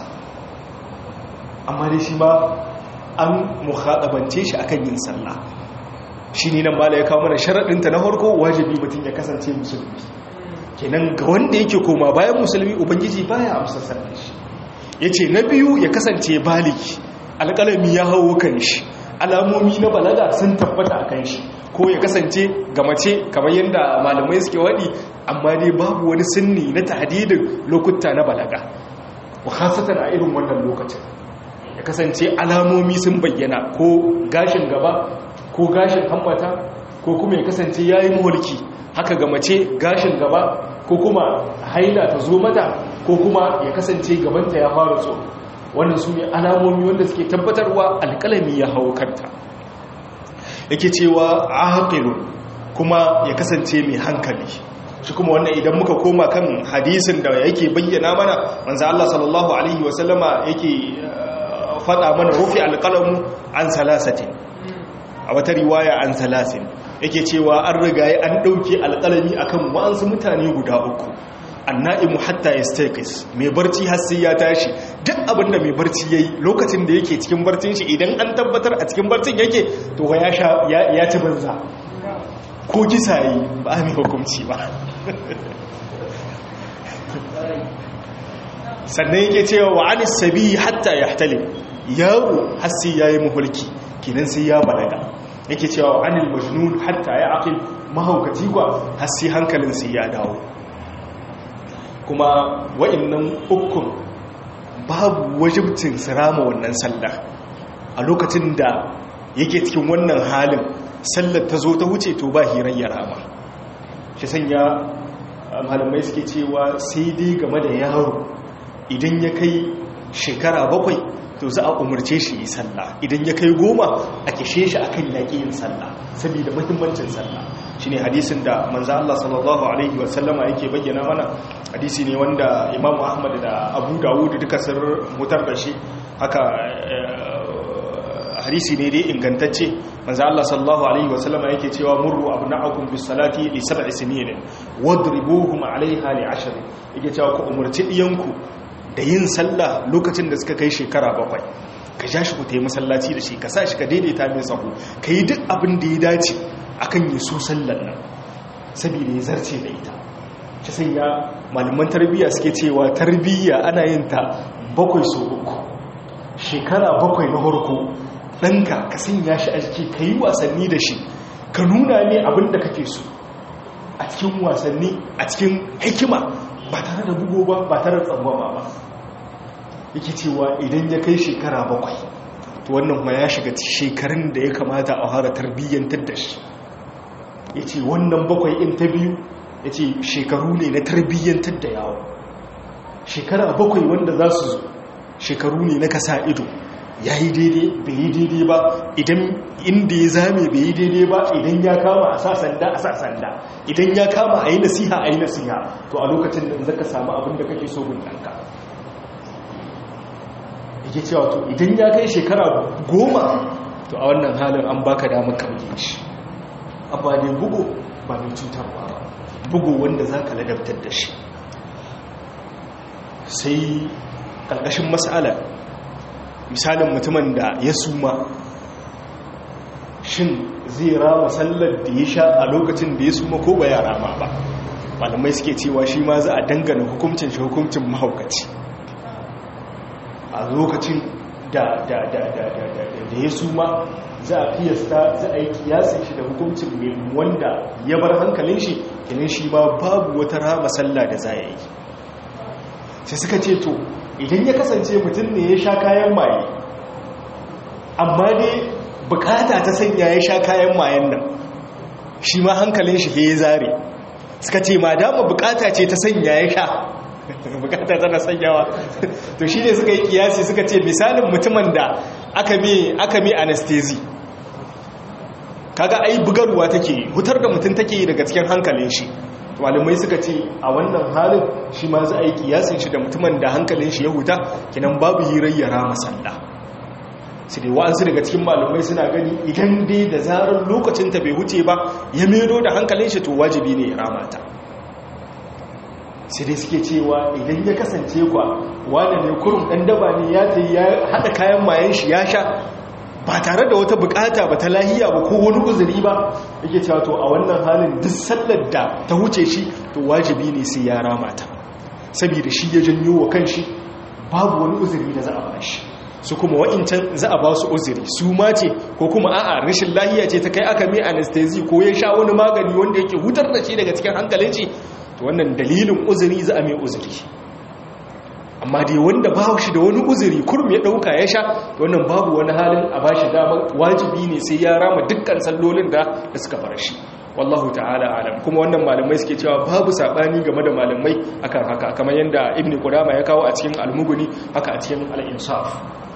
amma dai shi ma an muhaɗabance shi akan yin sallah shi ne nan mala ya kawo mana sharaɗinta na farko wajibi mutum ya kasance musulmi kenan ga wanda yake koma bayan musulmi ubangiji baya amsa sallar shi ya ce na biyu ya kasance baliki alƙalami ya hau kan shi alamomi na balaga sun tabbata a kan shi ko ya kasance ga mace kamar yadda malamai suke waɗi amma dai babu wani sinni na tahdidin lokuta na balaga wa a irin wannan lokacin ya kasance alamomi sun bayyana ko gashin gaba ko gashin hambata ko kuma ya kasance ya yi mulki haka ga mace gashin gaba ko kuma haila ta zo mata ko kuma ya kasance gabanta ya fara so wannan su ne alamomi wanda suke tabbatarwa alƙalami ya hau kanta yake cewa aqilun kuma ya kasance mai hankali shi kuma wannan idan muka koma kan hadisin da yake bayyana mana manzo Allah sallallahu alaihi wasallama yake faɗa mana rufi alƙalamu an salasatin a wata riwaya an salasin yake cewa an rigaye an ɗauke alƙalami akan wa'ansu mutane guda uku anna'imu hatta ya stakis mai barci har sai ya tashi duk abinda mai barci ya yi lokacin da yake cikin barcin shi idan an tabbatar a cikin barcin yake to ya ci banza ko kisa yi ba a mai hukumci ba sannan yake cewa wa anis sabi hatta ya hatalin yaro har sai ya yi mahulki kinan sai ya balaga yake cewa wa anil majnun hatta ya aqil mahaukaci kwa har sai hankalin sai ya dawo kuma wa'annan ukun babu wajibcin sirama wannan sallah a lokacin da yake cikin wannan halin sallar ta zo ta wuce to ba hirar ya rama shi sanya malamai suke cewa sai dai game da yaro idan ya kai shekara bakwai to za a umarce shi yi sallah idan ya kai goma a kishe shi akan yaƙi yin sallah saboda muhimmancin sallah shine hadisin da manzo Allah sallallahu alaihi wasallama yake bayyana mana hadisi ne wanda Imam Ahmad da Abu Dawud duka sun mutar da shi haka hadisi ne dai ingantacce manzo Allah sallallahu alaihi wasallama yake cewa murru abna'akum bis salati li sab'i sinin wadribuhum 'alayha li 'ashr yake cewa ku umurci diyanku da yin sallah lokacin da suka kai shekara bakwai ka ja shi ku tayi masallaci da shi ka sa shi ka daidaita mai sahu ka yi duk abin da ya dace akan yi so sallar nan saboda ya zarce da ita shi sanya malaman tarbiyya suke cewa tarbiyya ana yin ta bakwai so uku shekara bakwai na farko ɗanka ka sanya shi a jiki ka yi wasanni da shi ka nuna ne abin da kake so a cikin wasanni a cikin hikima ba tare da bugo ba ba tare da tsangwama ba yake cewa idan ya kai shekara bakwai to wannan ma ya shiga shekarun da ya kamata a fara tarbiyyantar da shi ya ce wannan bakwai in ta biyu ya ce shekaru ne na tarbiyyantar da yawo shekara bakwai wanda za su zo shekaru ne na kasa ido ya yi daidai bai yi daidai ba idan inda ya zame bai yi daidai ba idan ya kama a sa sanda a sa sanda idan ya kama a yi nasiha a yi nasiha to a lokacin da zaka samu abin da kake so gun ɗanka yake cewa to idan ya kai shekara goma to a wannan halin an baka damar kamge shi amma ne bugu ba mai cutarwa ba bugu wanda za ka ladabtar da shi sai ƙarƙashin matsala misalin mutumin da ya suma shin zai rama sallar da ya sha a lokacin da ya suma ko ba ya rama ba malamai suke cewa shi ma za a dangana hukuncin shi hukuncin mahaukaci a lokacin da ya suma za a fiyasta za a yi kiyasin shi da hukuncin mai wanda ya bar hankalin shi kinin shi ma babu wata rama sallah da za a yi sai suka ce to idan ya kasance mutum ne ya sha kayan maye amma dai bukata ta sanya ya sha kayan mayen nan shi ma hankalin shi ya zare suka ce ma dama bukata ce ta sanya ya sha bukata tana sanyawa to shi ne suka yi kiyasi suka ce misalin mutumin da aka mai anestesi kaga ai bugarwa take hutar da mutum take daga cikin hankalin shi malamai suka ce a wannan halin shi ma za a yi kiyasin shi da mutumin da hankalin shi ya huta kinan babu hirayyara masalla su dai wa'ansu daga cikin malamai suna gani idan dai da zarar lokacin ta bai huce ba ya mero da hankalin shi to wajibi ne ya ramata sai dai suke cewa idan ya kasance kwa wane ne kurum ɗan daba ne ya ta ya haɗa kayan mayan shi ya sha ba tare da wata bukata ba ta lahiya ba ko wani uzuri ba yake cewa to a wannan halin duk sallar da ta wuce shi to wajibi ne sai ya rama ta saboda shi ya janyo wa kanshi babu wani uzuri da za a ba shi su kuma wa'incan za a ba su uzuri su ma ce ko kuma a'a rashin lahiya ce ta kai aka mai anesthesi ko ya sha wani magani wanda yake hutar da shi daga cikin hankalin shi to wannan dalilin uzuri za a mai uzuri amma dai wanda ba shi da wani uzuri kurum ya dauka ya sha wannan babu wani halin a ba shi damar wajibi ne sai ya rama dukkan sallolin da da suka fara shi wallahu ta'ala alam kuma wannan malamai suke cewa babu sabani game da malamai akan haka kamar yadda ibn qudama ya kawo a cikin al-mughni haka a cikin al-insaf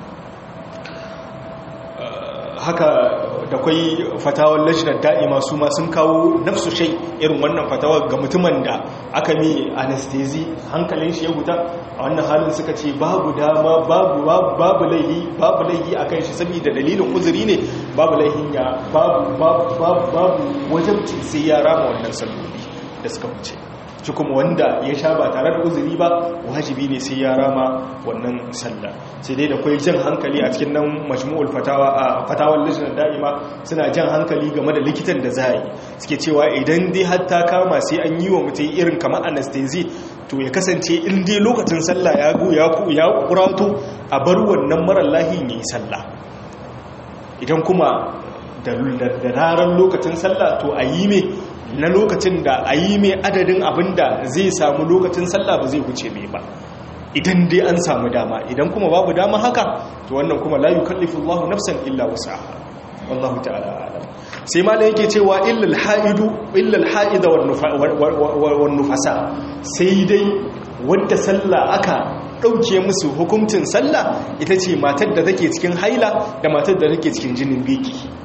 haka da kwai fatawar lajinar da'ima su ma sun kawo nafsu shai irin wannan fatawar ga mutumin da aka mi anestesi hankalin shi ya huta a wannan halin suka ce babu dama babu babu laihi babu laihi akan shi saboda dalilin uzuri ne babu laihin ya babu babu babu wajabci sai ya rama wannan salloli da suka wuce shi kuma wanda ya sha ba tare da uzuri ba wajibi ne sai ya rama wannan sallah sai dai da kwai jan hankali a cikin nan majmu'ul fatawa a fatawar lijinar da'ima suna jan hankali game da likitan da za yi suke cewa idan dai hatta kama sai an yi wa mutum irin kamar anesthesi to ya kasance in dai lokacin sallah ya go ya ku ya kurato a bar wannan marar lahin yayi sallah idan kuma da ranar lokacin sallah to a yi mai na lokacin da a yi mai adadin abin da zai samu lokacin sallah ba zai wuce mai ba idan dai an samu dama idan kuma babu dama haka to wannan kuma la yukallifu Allahu nafsan illa wusaha wallahu ta'ala alam sai ma yake cewa illal haidu illal haida wan nufasa sai dai wanda sallah aka dauke musu hukuncin sallah ita ce matar da take cikin haila da matar da take cikin jinin biki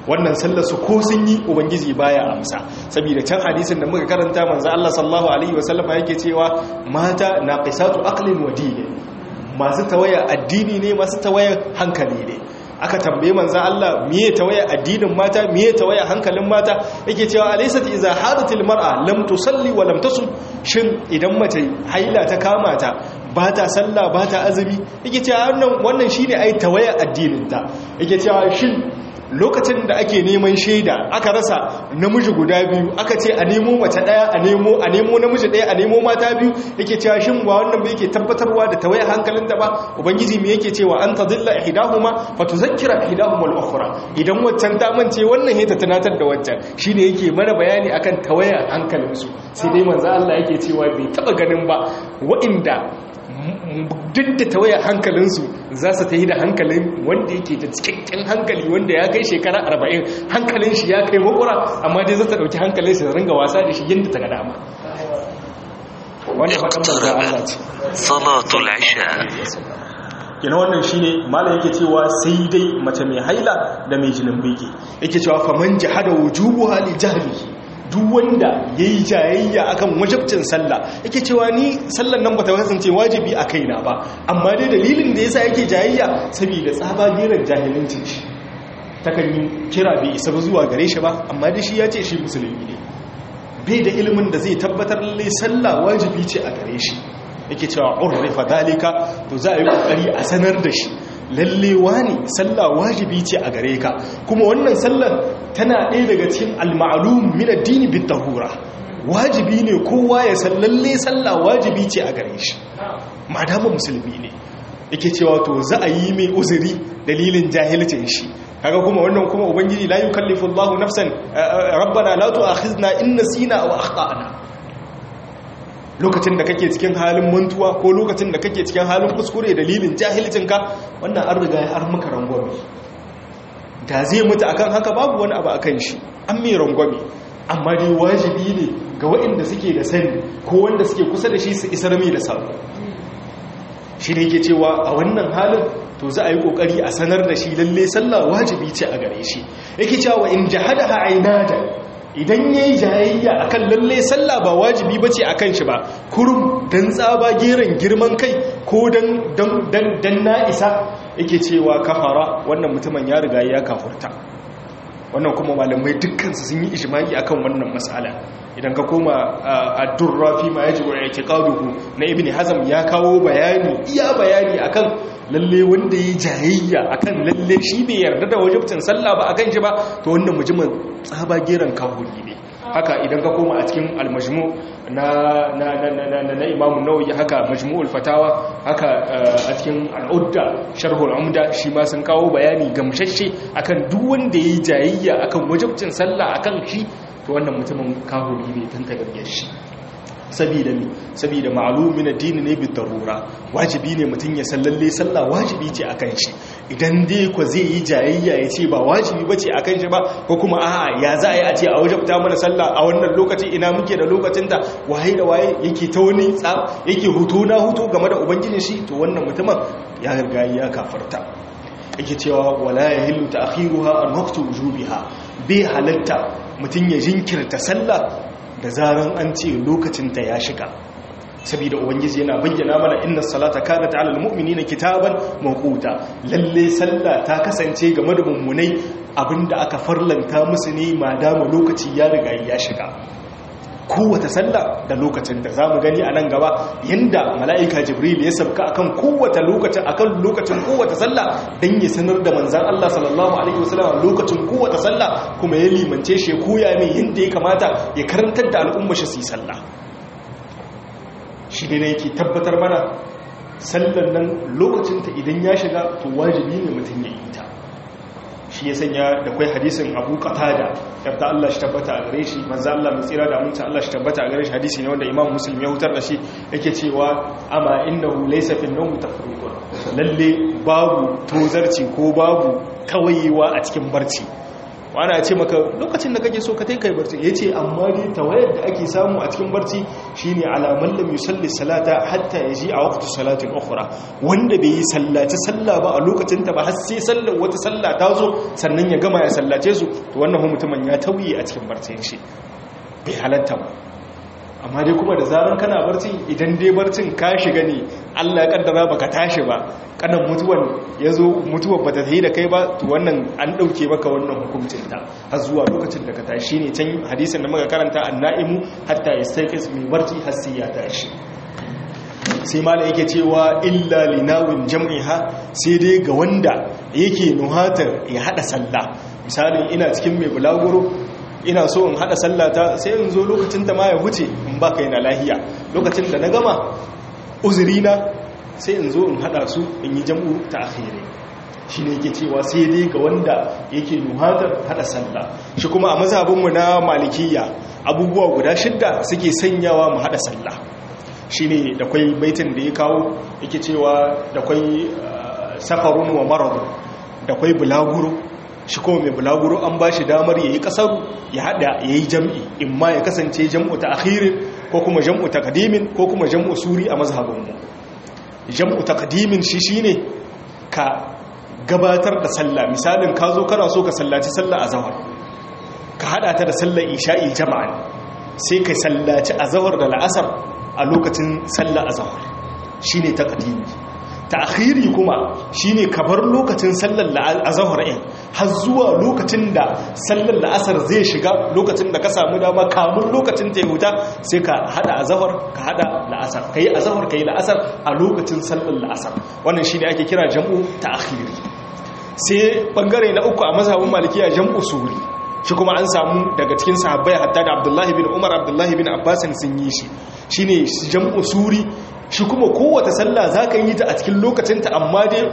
wannan sallar su ko sun yi ubangiji baya amsa saboda can hadisin da muka karanta manzo Allah sallallahu alaihi wasallam yake cewa mata naqisatu aqlin wa dinin masu tawaya addini ne masu tawaya hankali ne aka tambaye manzo Allah miye tawaya addinin mata miye tawaya hankalin mata yake cewa alaysat iza hadatil mar'a lam tusalli wa lam tasum shin idan mace haila ta kama ta ba ta sallah ba ta azumi yake cewa wannan wannan shine ai tawaya addinin ta yake cewa shin lokacin da ake neman shaida aka rasa namiji guda biyu aka ce a nemo mace daya a nemo a nemo namiji daya a nemo mata biyu yake cewa shin ba wannan ba yake tabbatarwa da tawaye hankalin ta ba ubangiji me yake cewa an tadilla ihdahuma fatuzakkira ihdahuma al-ukhra idan waccan ta mance wannan he ta tunatar da waccan shine yake mana bayani akan tawaye hankalin su sai dai manzo Allah yake cewa bai taba ganin ba wa'inda duk da tawaya hankalinsu za su ta yi da hankalin wanda yake da cikakken hankali wanda ya kai shekara arba'in hankalin shi ya kai makura amma dai za ta ɗauki hankalin shi da ringa wasa da shi yadda ta ga dama wanda faɗin manzan Allah ce salatul isha kina wannan shine malam yake cewa sai dai mace mai haila da mai jinin biki yake cewa faman jahada wujubuha li jahlihi duk wanda ya yi jayayya akan wajabcin sallah yake cewa ni sallan nan ba ta kasance wajibi a kaina ba amma dai dalilin da yasa yake jayayya saboda tsaba geran jahilincin shi takan yi kira bai isa zuwa gare shi ba amma dai shi ya ce shi musulmi ne bai da ilimin da zai tabbatar lalle sallah wajibi ce a gare shi yake cewa urrifa dalika to za a yi kokari a sanar da shi lallewa ne sallah wajibi ce a gare ka kuma wannan sallar tana ɗaya daga cikin al-ma'lum min ad-din bit-tahura wajibi ne kowa ya san lalle sallah wajibi ce a gare shi madama musulmi ne yake cewa to za a yi mai uzuri dalilin jahilcin shi kaga kuma wannan kuma ubangiji la yukallifu Allahu nafsan rabbana la tu'akhizna in nasina aw akhtana lokacin da kake cikin halin mantuwa ko lokacin da kake cikin halin kuskure dalilin jahilcinka wannan an riga ya har maka rangwame da zai mutu akan haka babu wani abu akan shi an mai rangwame amma dai wajibi ne ga waɗanda suke da sani ko wanda suke kusa da shi su isar mai da sabo shi ne ke cewa a wannan halin to za a yi kokari a sanar da shi lalle sallah wajibi ce a gare shi yake cewa in jahadaha ainada idan ya yi jayayya a kan lalle sallah ba wajibi ba ce a kan shi ba kurum don tsaba geren girman kai ko don na isa yake cewa kafara wannan mutumin ya riga ya kafurta wannan kuma malamai dukkansu sun yi ishimaki akan wannan matsala idan ka koma a durrafi ma yaji wa yake kaduhu na ibn hazam ya kawo bayani iya bayani akan lalle wanda ya jayayya akan lalle shi bai yarda da wajibcin sallah ba akan shi ba to wannan mujimin tsaba geran kafuri ne haka idan ka koma a cikin almajmu na na na na na na imamu nawawi haka majmu'ul fatawa haka a cikin al'udda sharhul umda shi ma sun kawo bayani gamshashe akan duk wanda yayi jayayya akan wajibcin sallah akan shi to wannan mutumin kahuri ne tun ta gargiyar shi sabida mi sabida ma'lumin addini ne bi darura wajibi ne mutum ya sallalle sallah wajibi ce akan shi idan dai ko zai yi jayayya ya ce ba wajibi bace akan shi ba ko kuma a'a ya za a yi a ce a wajabta mana sallah a wannan lokaci ina muke da lokacin da waye da waye yake ta wani tsab yake hutu na hutu game da ubangijin shi to wannan mutumin ya riga ya kafarta yake cewa wala yahillu ta'khiruha an waqti wujubiha bai halatta mutum ya jinkirta sallah da zaran an ce lokacinta ya shiga saboda ubangiji yana bayyana mana inna salata kanat alal mu'minina kitaban mawquta lalle sallah ta kasance game da mummunai abinda aka farlanta musu ne madama lokaci ya riga ya shiga kowace sallah da lokacin da zamu gani a nan gaba yanda mala'ika jibril ya sabka akan kowace lokacin akan lokacin kowace sallah dan ya sanar da manzon Allah sallallahu alaihi wasallam lokacin kowace sallah kuma ya limance shi koya mai yanda ya kamata ya karantar da al'umma shi su yi sallah shi ne yake tabbatar mana sallan nan lokacin ta idan ya shiga to wajibi ne mutum ya yi ta shi ya sanya da kwai hadisin abu qatada yadda Allah shi tabbata a gare shi manzo Allah mai tsira da aminta Allah shi tabbata a gare shi hadisi ne wanda Imam Muslim ya hutar da shi yake cewa amma innahu laysa fi an-nawm tafriqun lalle babu tozarci ko babu kawayewa a cikin barci wani a ce maka lokacin da kake so ka kai barci ya ce amma dai tawayar da ake samu a cikin barci shine alaman lam yusalli salata hatta yaji a waqti salatin ukhra wanda bai yi sallaci sallah ba a lokacin ta ba har sai sallar wata sallah ta zo sannan ya gama ya sallace su to wannan mutumin ya tauye a cikin barcin shi bai halatta ba amma dai kuma da zaran kana barci idan dai barcin ka shiga ne Allah ya kaddara baka tashi ba kanan mutuwan yazo mutuwar bata yi da kai ba to wannan an dauke maka wannan hukuncin ta har zuwa lokacin da ka tashi ne can hadisin da muka karanta annaimu hatta yastaqis mai barci har sai ya tashi sai mala yake cewa illa linawin jam'iha sai dai ga wanda yake nuhatar ya hada sallah misali ina cikin mai bulaguro ina so in hada sallata sai in zo lokacin ta ma ya huce in baka yana lahiya lokacin da na gama uzurina sai in zo in hada su in yi jam'u ta akhiri shi ne yake cewa sai dai ga wanda yake nuhatar hada sallah shi kuma a mazhabinmu na malikiya abubuwa guda shidda suke sanyawa mu hada sallah shi ne da kwai baitin da ya kawo yake cewa da kwai safarun wa marar da kwai bulaguro shi kuma mai bulaguro an ba shi damar ya yi kasaru ya hada ya yi jam'i in ma ya kasance jam'u ta akhirin ko kuma jam'u ta kadimin ko kuma jam'u suri a mazhabinmu jam'u ta kadimin shi shi ne ka gabatar da sallah misalin ka zo kana so ka sallaci sallah a zawar ka hada ta da sallar isha'i jama'an sai ka sallaci a zawar da la'asar a lokacin sallah a zawar shi ne ta kadimi ta'khiri kuma shine kabar lokacin sallar azhar ɗin har zuwa lokacin da sallar la'asar zai shiga lokacin da ka samu dama kamun lokacin ta huta sai ka hada azhar ka hada la'asar kai azhar kai la'asar a lokacin sallar la'asar wannan shine ake kira jam'u ta'khiri sai bangare na uku a mazhabin malikiya jam'u suri shi kuma an samu daga cikin sahabbai hatta da Abdullahi bin Umar Abdullahi bin Abbas sun yi shi shine jam'u suri shi kuma kowace sallah za ka yi ta a cikin lokacinta amma dai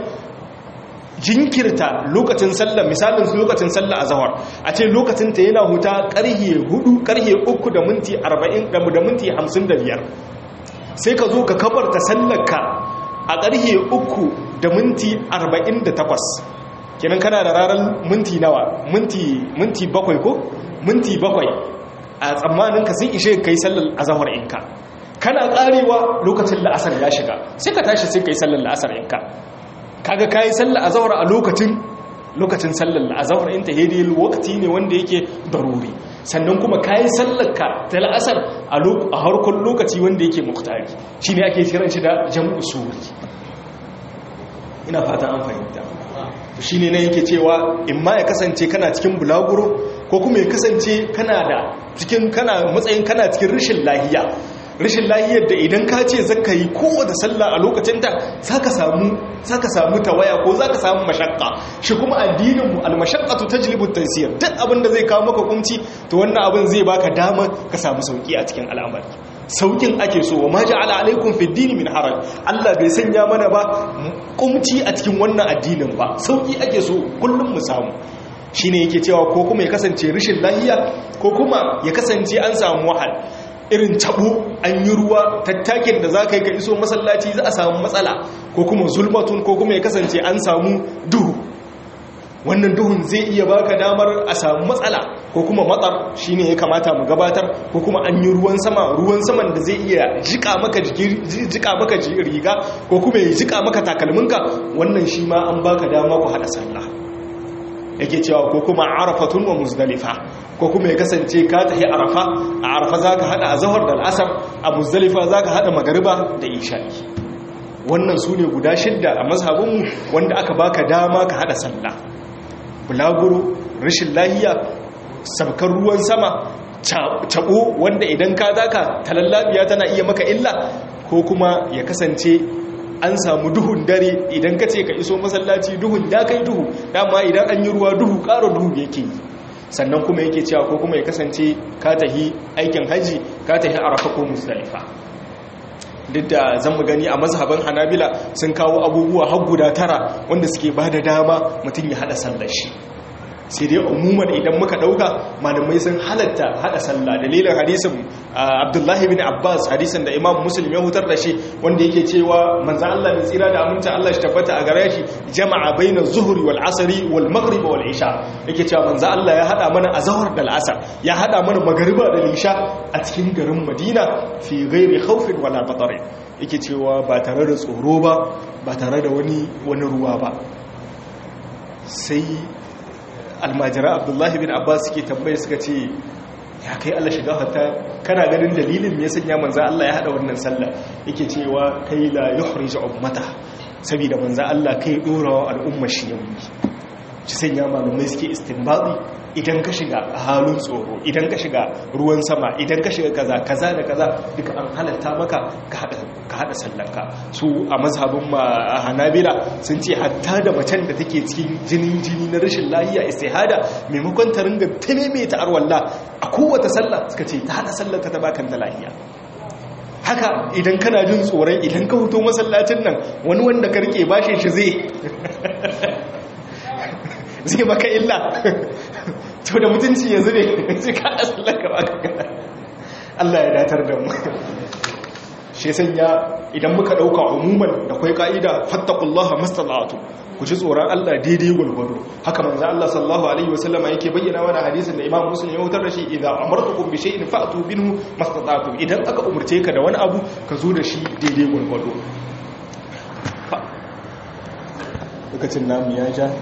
jinkirta lokacin sallah misalin lokacin sallah a zawar a ce lokacinta yana huta karhe hudu karhe uku da minti arba'in da minti hamsin da biyar sai ka zo ka kabarta sallarka a karhe uku da minti arba'in da takwas kenan kana da ranar minti nawa minti bakwai ko minti bakwai a tsammanin ka sun ishe kai sallar azahar inka kana karewa lokacin la'asar ya shiga sai ka tashi sai ka yi sallar la'asar yanka kaga ka yi sallar azawar a lokacin lokacin sallar azawar in ta hedi wakati ne wanda yake daruri sannan kuma ka yi sallar ka ta la'asar a harkar lokaci wanda yake muktari shi ne ake kiran shi da jam'u suri ina fata an fahimta shi ne na yake cewa in ma ya kasance kana cikin bulaguro ko kuma ya kasance kana da cikin kana matsayin kana cikin rashin lahiya rashin lahiyar da idan ka ce zaka yi kowace sallah a lokacin ta zaka samu zaka samu tawaya ko zaka samu mashakka shi kuma addinin mu almashaqqatu tajlibu at-taysir duk abin da zai kawo maka kunci to wannan abin zai baka dama ka samu sauki a cikin al'amari saukin ake so wa ma ja'ala alaikum fi dini min haraj Allah bai sanya mana ba kumci a cikin wannan addinin ba sauki ake so kullum mu samu shine yake cewa ko kuma ya kasance rashin lahiya ko kuma ya kasance an samu wahal irin tabo an yi ruwa tattakin da za ka yi ka iso masallaci za a samu matsala ko kuma zulmatun ko kuma ya kasance an samu duhu wannan duhun zai iya baka damar a samu matsala ko kuma matsar shine ya kamata mu gabatar ko kuma an yi ruwan sama ruwan saman da zai iya jika maka jika maka riga ko kuma ya jika maka takalminka wannan shi ma an baka dama ku hada sallah yake cewa ko kuma arafatun wa muzdalifa ko kuma ya kasance ka tafi arafa a arafa zaka hada azhar da al'asar a muzdalifa zaka hada magariba da isha'i wannan sune guda shidda a mazhabinmu wanda aka baka dama ka hada sallah bulaguro rashin lahiya sabkar ruwan sama tabo wanda idan ka zaka talallabiya tana iya maka illa ko kuma ya kasance an samu duhun dare idan ka ce ka iso masallaci duhun ya kai duhu dama idan an yi ruwa duhu ƙara duhu yake yi sannan kuma yake cewa ko kuma ya kasance ka tahi aikin haji ka tahi arafa ko musdalifa duk da zan mu gani a mazhaban hanabila sun kawo abubuwa har guda tara wanda suke ba da dama mutum ya hada sallar shi sai dai umuman idan muka dauka malamai sun halatta hada sallah dalilin hadisin abdullahi bin abbas hadisin da imam muslim ya hutar da shi wanda yake cewa manzo Allah mai tsira da aminta Allah shi tabbata a gare shi jama'a baina zuhri wal asri wal maghrib wal isha yake cewa manzo Allah ya hada mana azhar da al'asar ya hada mana magriba da isha a cikin garin madina fi ghairi khawfin wala batar yake cewa ba tare da tsoro ba ba tare da wani wani ruwa ba sai almajira abdullahi bin abbas suke tambaye suka ce ya kai Allah shiga hatta kana ganin dalilin me yasa manzo Allah ya hada wannan sallah yake cewa kai la yuhrij ummata saboda manzo Allah kai dora al'umma shi yayi shi sanya malamai suke istinbadi idan ka shiga halin tsoro idan ka shiga ruwan sama idan ka shiga kaza kaza da kaza duka an halatta maka ka hada ka hada sallanka su a mazhabin ma hanabila sun ce hatta da macen da take cikin jinin jini na rashin lahiya istihada maimakon ta ringa ta arwalla a kowace sallah suka ce ta hada sallar ta bakan ta lahiya haka idan kana jin tsoron idan ka huto masallacin nan wani wanda ka rike bashin shi zai zai baka illa to da mutunci yanzu ne sai ka asalin ka baka gada Allah ya datar da mu shi sanya idan muka dauka umuman da kai ka'ida fattaqullaha mastata'tu ku ji tsoron Allah daidai gulgudu haka manzo Allah sallallahu alaihi wasallama yake bayyana mana hadisin da Imam Muslim ya wutar da shi idan amartukum bi shay'in fa'tu minhu mastata'tum idan aka umurce ka da wani abu ka zo da shi daidai gulgudu lokacin namu ya ja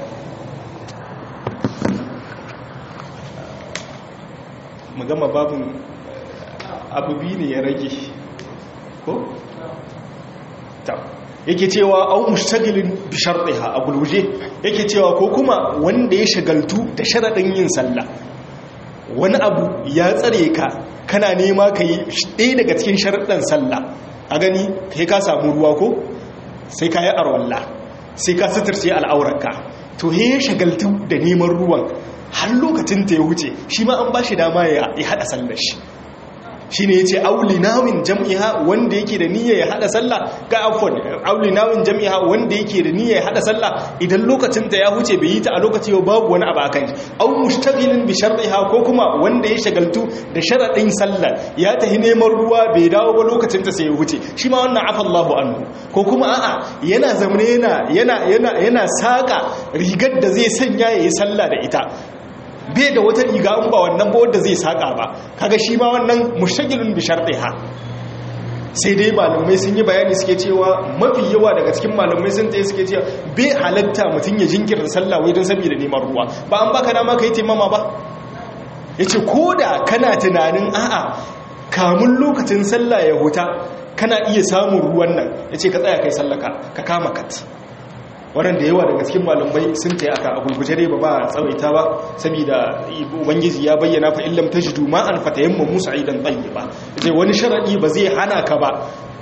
mu gama babin abubi ne ya rage ko? ta yake cewa au mushtagilin bi shartiha a gulguje yake cewa ko kuma wanda ya shagaltu da sharaɗin yin sallah wani abu ya tsare ka kana nema ka yi ɗaya daga cikin sharaɗin sallah a gani kai ka samu ruwa ko sai ka yi arwallah sai ka suturce al'aurarka to ya shagaltu da neman ruwan har lokacin ta ya wuce shi ma an ba shi dama ya haɗa sallar shi shi ne ya ce aulinawin jam'iha wanda yake da niyya ya haɗa sallah ga afon aulinawin jam'iha wanda yake da niyya ya haɗa sallah idan lokacin ta ya wuce bai yi ta a lokaci yau babu wani abu akan shi au mushtagilin bi shar'iha ko kuma wanda ya shagaltu da sharaɗin sallar ya tahi neman ruwa bai dawo ba lokacin ta sai ya wuce shi ma wannan afa Allahu anhu ko kuma a'a yana zamane yana yana yana yana saka rigar da zai sanya yayi sallah da ita bai da wata riga in ba wannan ba wanda zai saka ba kaga shi ma wannan mushagilun bi shartiha sai dai malamai sun yi bayani suke cewa mafi yawa daga cikin malamai sun tsaye suke cewa bai halatta mutum ya jinkirta sallah wai don saboda neman ruwa ba an baka dama kai taimama ba yace koda kana tunanin a'a kamun lokacin sallah ya huta kana iya samun ruwan nan yace ka tsaya kai sallaka ka kama kat waɗanda yawa daga cikin malamai sun ta aka a gulguje dai ba ba tsawaita ba saboda ubangiji ya bayyana fa illam tajidu ma an fatayamma musa idan tayyiba zai wani sharadi ba zai hana ka ba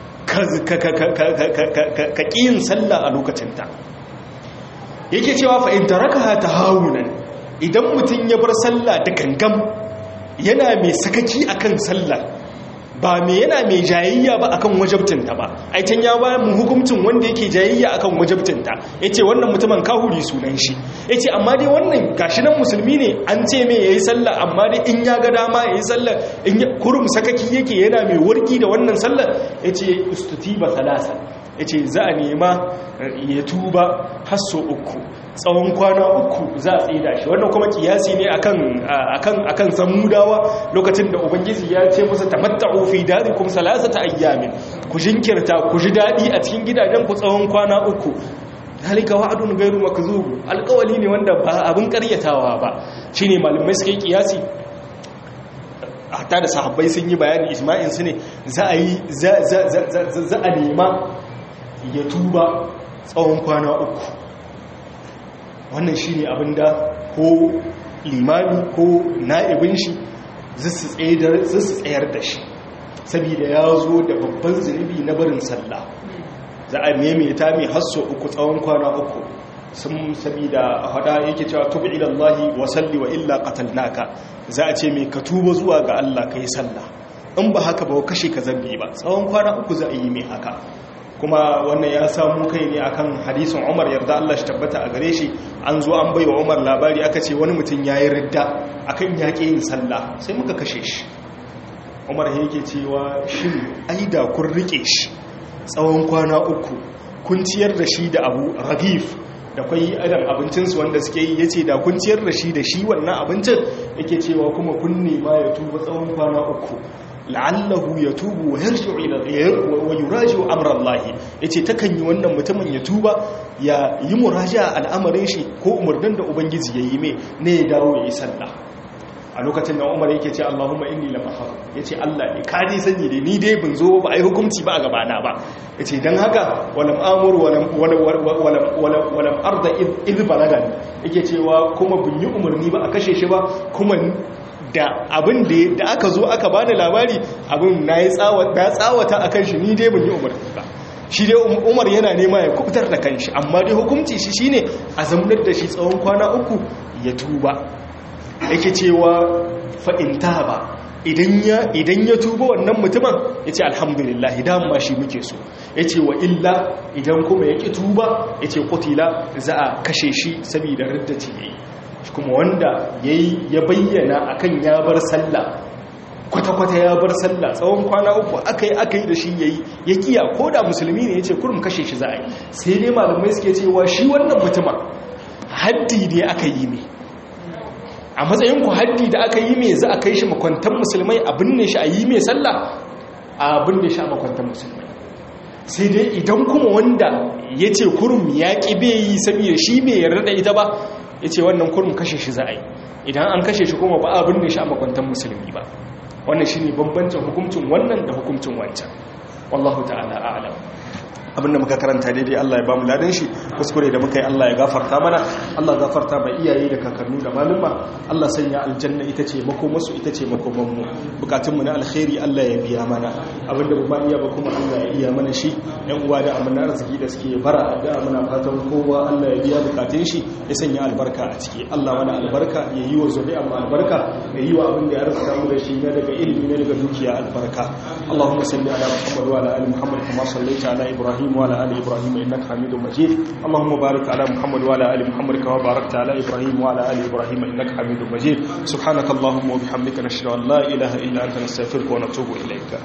ka ƙiyin sallah a lokacinta yake cewa fa in tarakaha tahawunan idan mutum ya bar sallah da gangam yana mai sakaki akan sallah ba me yana mai jayayya ba akan wajabtinta ba aitan ya ba mu hukuncin wanda yake jayayya akan wajabtinta yace wannan mutumin kahuri sunan shi yace amma dai wannan gashi nan musulmi ne an ce me yayi sallah amma dai in ya ga dama yayi sallah in kurum sakaki yake yana mai warki da wannan sallah yace istutiba thalatha yace za a nema ya tuba hasso uku tsawon kwana uku za a tsida shi wannan kuma kiyasi ne akan akan akan samudawa lokacin da ubangiji ya ce musu tamatta'u fi darikum salasata ayyamin ku jinkirta ku ji dadi a cikin gidajen ku tsawon kwana uku halika wa'adun gairu makzub alƙawali ne wanda ba abin ƙaryatawa ba shine malamai suka yi kiyasi hatta da sahabbai sun yi bayani isma'il su ne za a yi za a nema ya tuba tsawon kwana uku wannan shi ne abinda ko limami ko na'ibin shi zai su tsayar da shi saboda ya zo da babban zunubi na barin sallah za a maimaita mai hasso uku tsawon kwana uku sun saboda hada yake cewa tubi ilallahi wa salli wa illa qatalnaka za a ce mai ka tuba zuwa ga Allah kai sallah in ba haka ba kashe ka zambi ba tsawon kwana uku za a yi mai haka kuma wannan ya samu kai ne akan hadisin Umar yarda Allah shi tabbata a gare shi an zo an baiwa Umar labari aka ce wani mutum yayi ridda akan yaƙi yin sallah sai muka kashe shi Umar yake cewa shin ai da kun rike shi tsawon kwana uku kun ciyar da shi da Abu Ragif da kwai adam abincinsu wanda suke yi yace da kun ciyar da shi da shi wannan abincin yake cewa kuma kun nema ya tuba tsawon kwana uku la'allahu ya tubu wa yarji'u ila wa yuraji'u amra Allah yace takan yi wannan mutumin ya tuba ya yi muraja al'amarin shi ko umarnin da ubangiji yayi mai ne ya dawo ya yi sallah a lokacin da Umar yake ce Allahumma inni lam ahar yace Allah ne ka ji sani da ni dai ban zo ba ai hukunci ba a gaba na ba yace dan haka walam amur walam walam walam walam arda id balagan yake cewa kuma bin yi umarni ba a kashe shi ba kuma da abin da aka zo aka bani labari abin na yi tsawata a kan shi ni dai ban yi umarni ba shi dai umar yana nema ya kubutar da kanshi amma dai hukunci shi shine a zamanar da shi tsawon kwana uku ya tuba yake cewa fa'inta ba idan ya tuba wannan mutumin ya ce alhamdulillah dama shi muke so ya ce wa illa idan kuma ya ƙi tuba ya ce kutila za a kashe shi saboda riddaci ya yi kuma wanda ya bayyana akan ya bar sallah kwata-kwata ya bar sallah tsawon kwana uku aka yi aka yi da shi ya yi ya kiya ko da musulmi ne ya ce kurum kashe shi za a yi sai dai malamai suke cewa shi wannan mutuma haddi ne aka yi ne a matsayin ku haddi da aka yi mai za a kai shi makwantar musulmai a binne shi a yi mai sallah a binne shi a makwantar musulmai sai dai idan kuma wanda ya ce kurum ya ƙi bai yi saboda shi bai yarda da ita ba ya ce wannan kurum kashe shi za a yi idan an kashe shi kuma ba a binne shi a makwantar musulmi ba wannan shi ne bambancin hukuncin wannan da hukuncin wancan wallahu ta'ala a'lam abinda muka karanta daidai Allah ya bamu ladan shi kuskure da muka yi Allah ya gafarta mana Allah gafarta ba iyaye da kakannu da maluma Allah sanya aljanna ita ce makomarsu ita ce makomanmu bukatunmu na alkhairi Allah ya biya mana abinda ba iya ba kuma Allah ya iya mana shi yan uwa da amana arziki da suke bara addu'a muna fatan kowa Allah ya biya bukatun shi ya sanya albarka a ciki Allah mana albarka ya yi wa zuri'a mu albarka ya yi wa abin da ya arzuta mu da shi na daga ilimi na daga dukiya albarka Allahumma salli ala Muhammad wa ala ali Muhammad kama sallaita ala Ibrahim وعلى آل إبراهيم إنك حميد مجيد اللهم بارك على محمد وعلى آل محمد كما باركت على إبراهيم وعلى آل إبراهيم إنك حميد مجيد سبحانك اللهم وبحمدك نشهد أن لا إله إلا أنت نستغفرك ونتوب إليك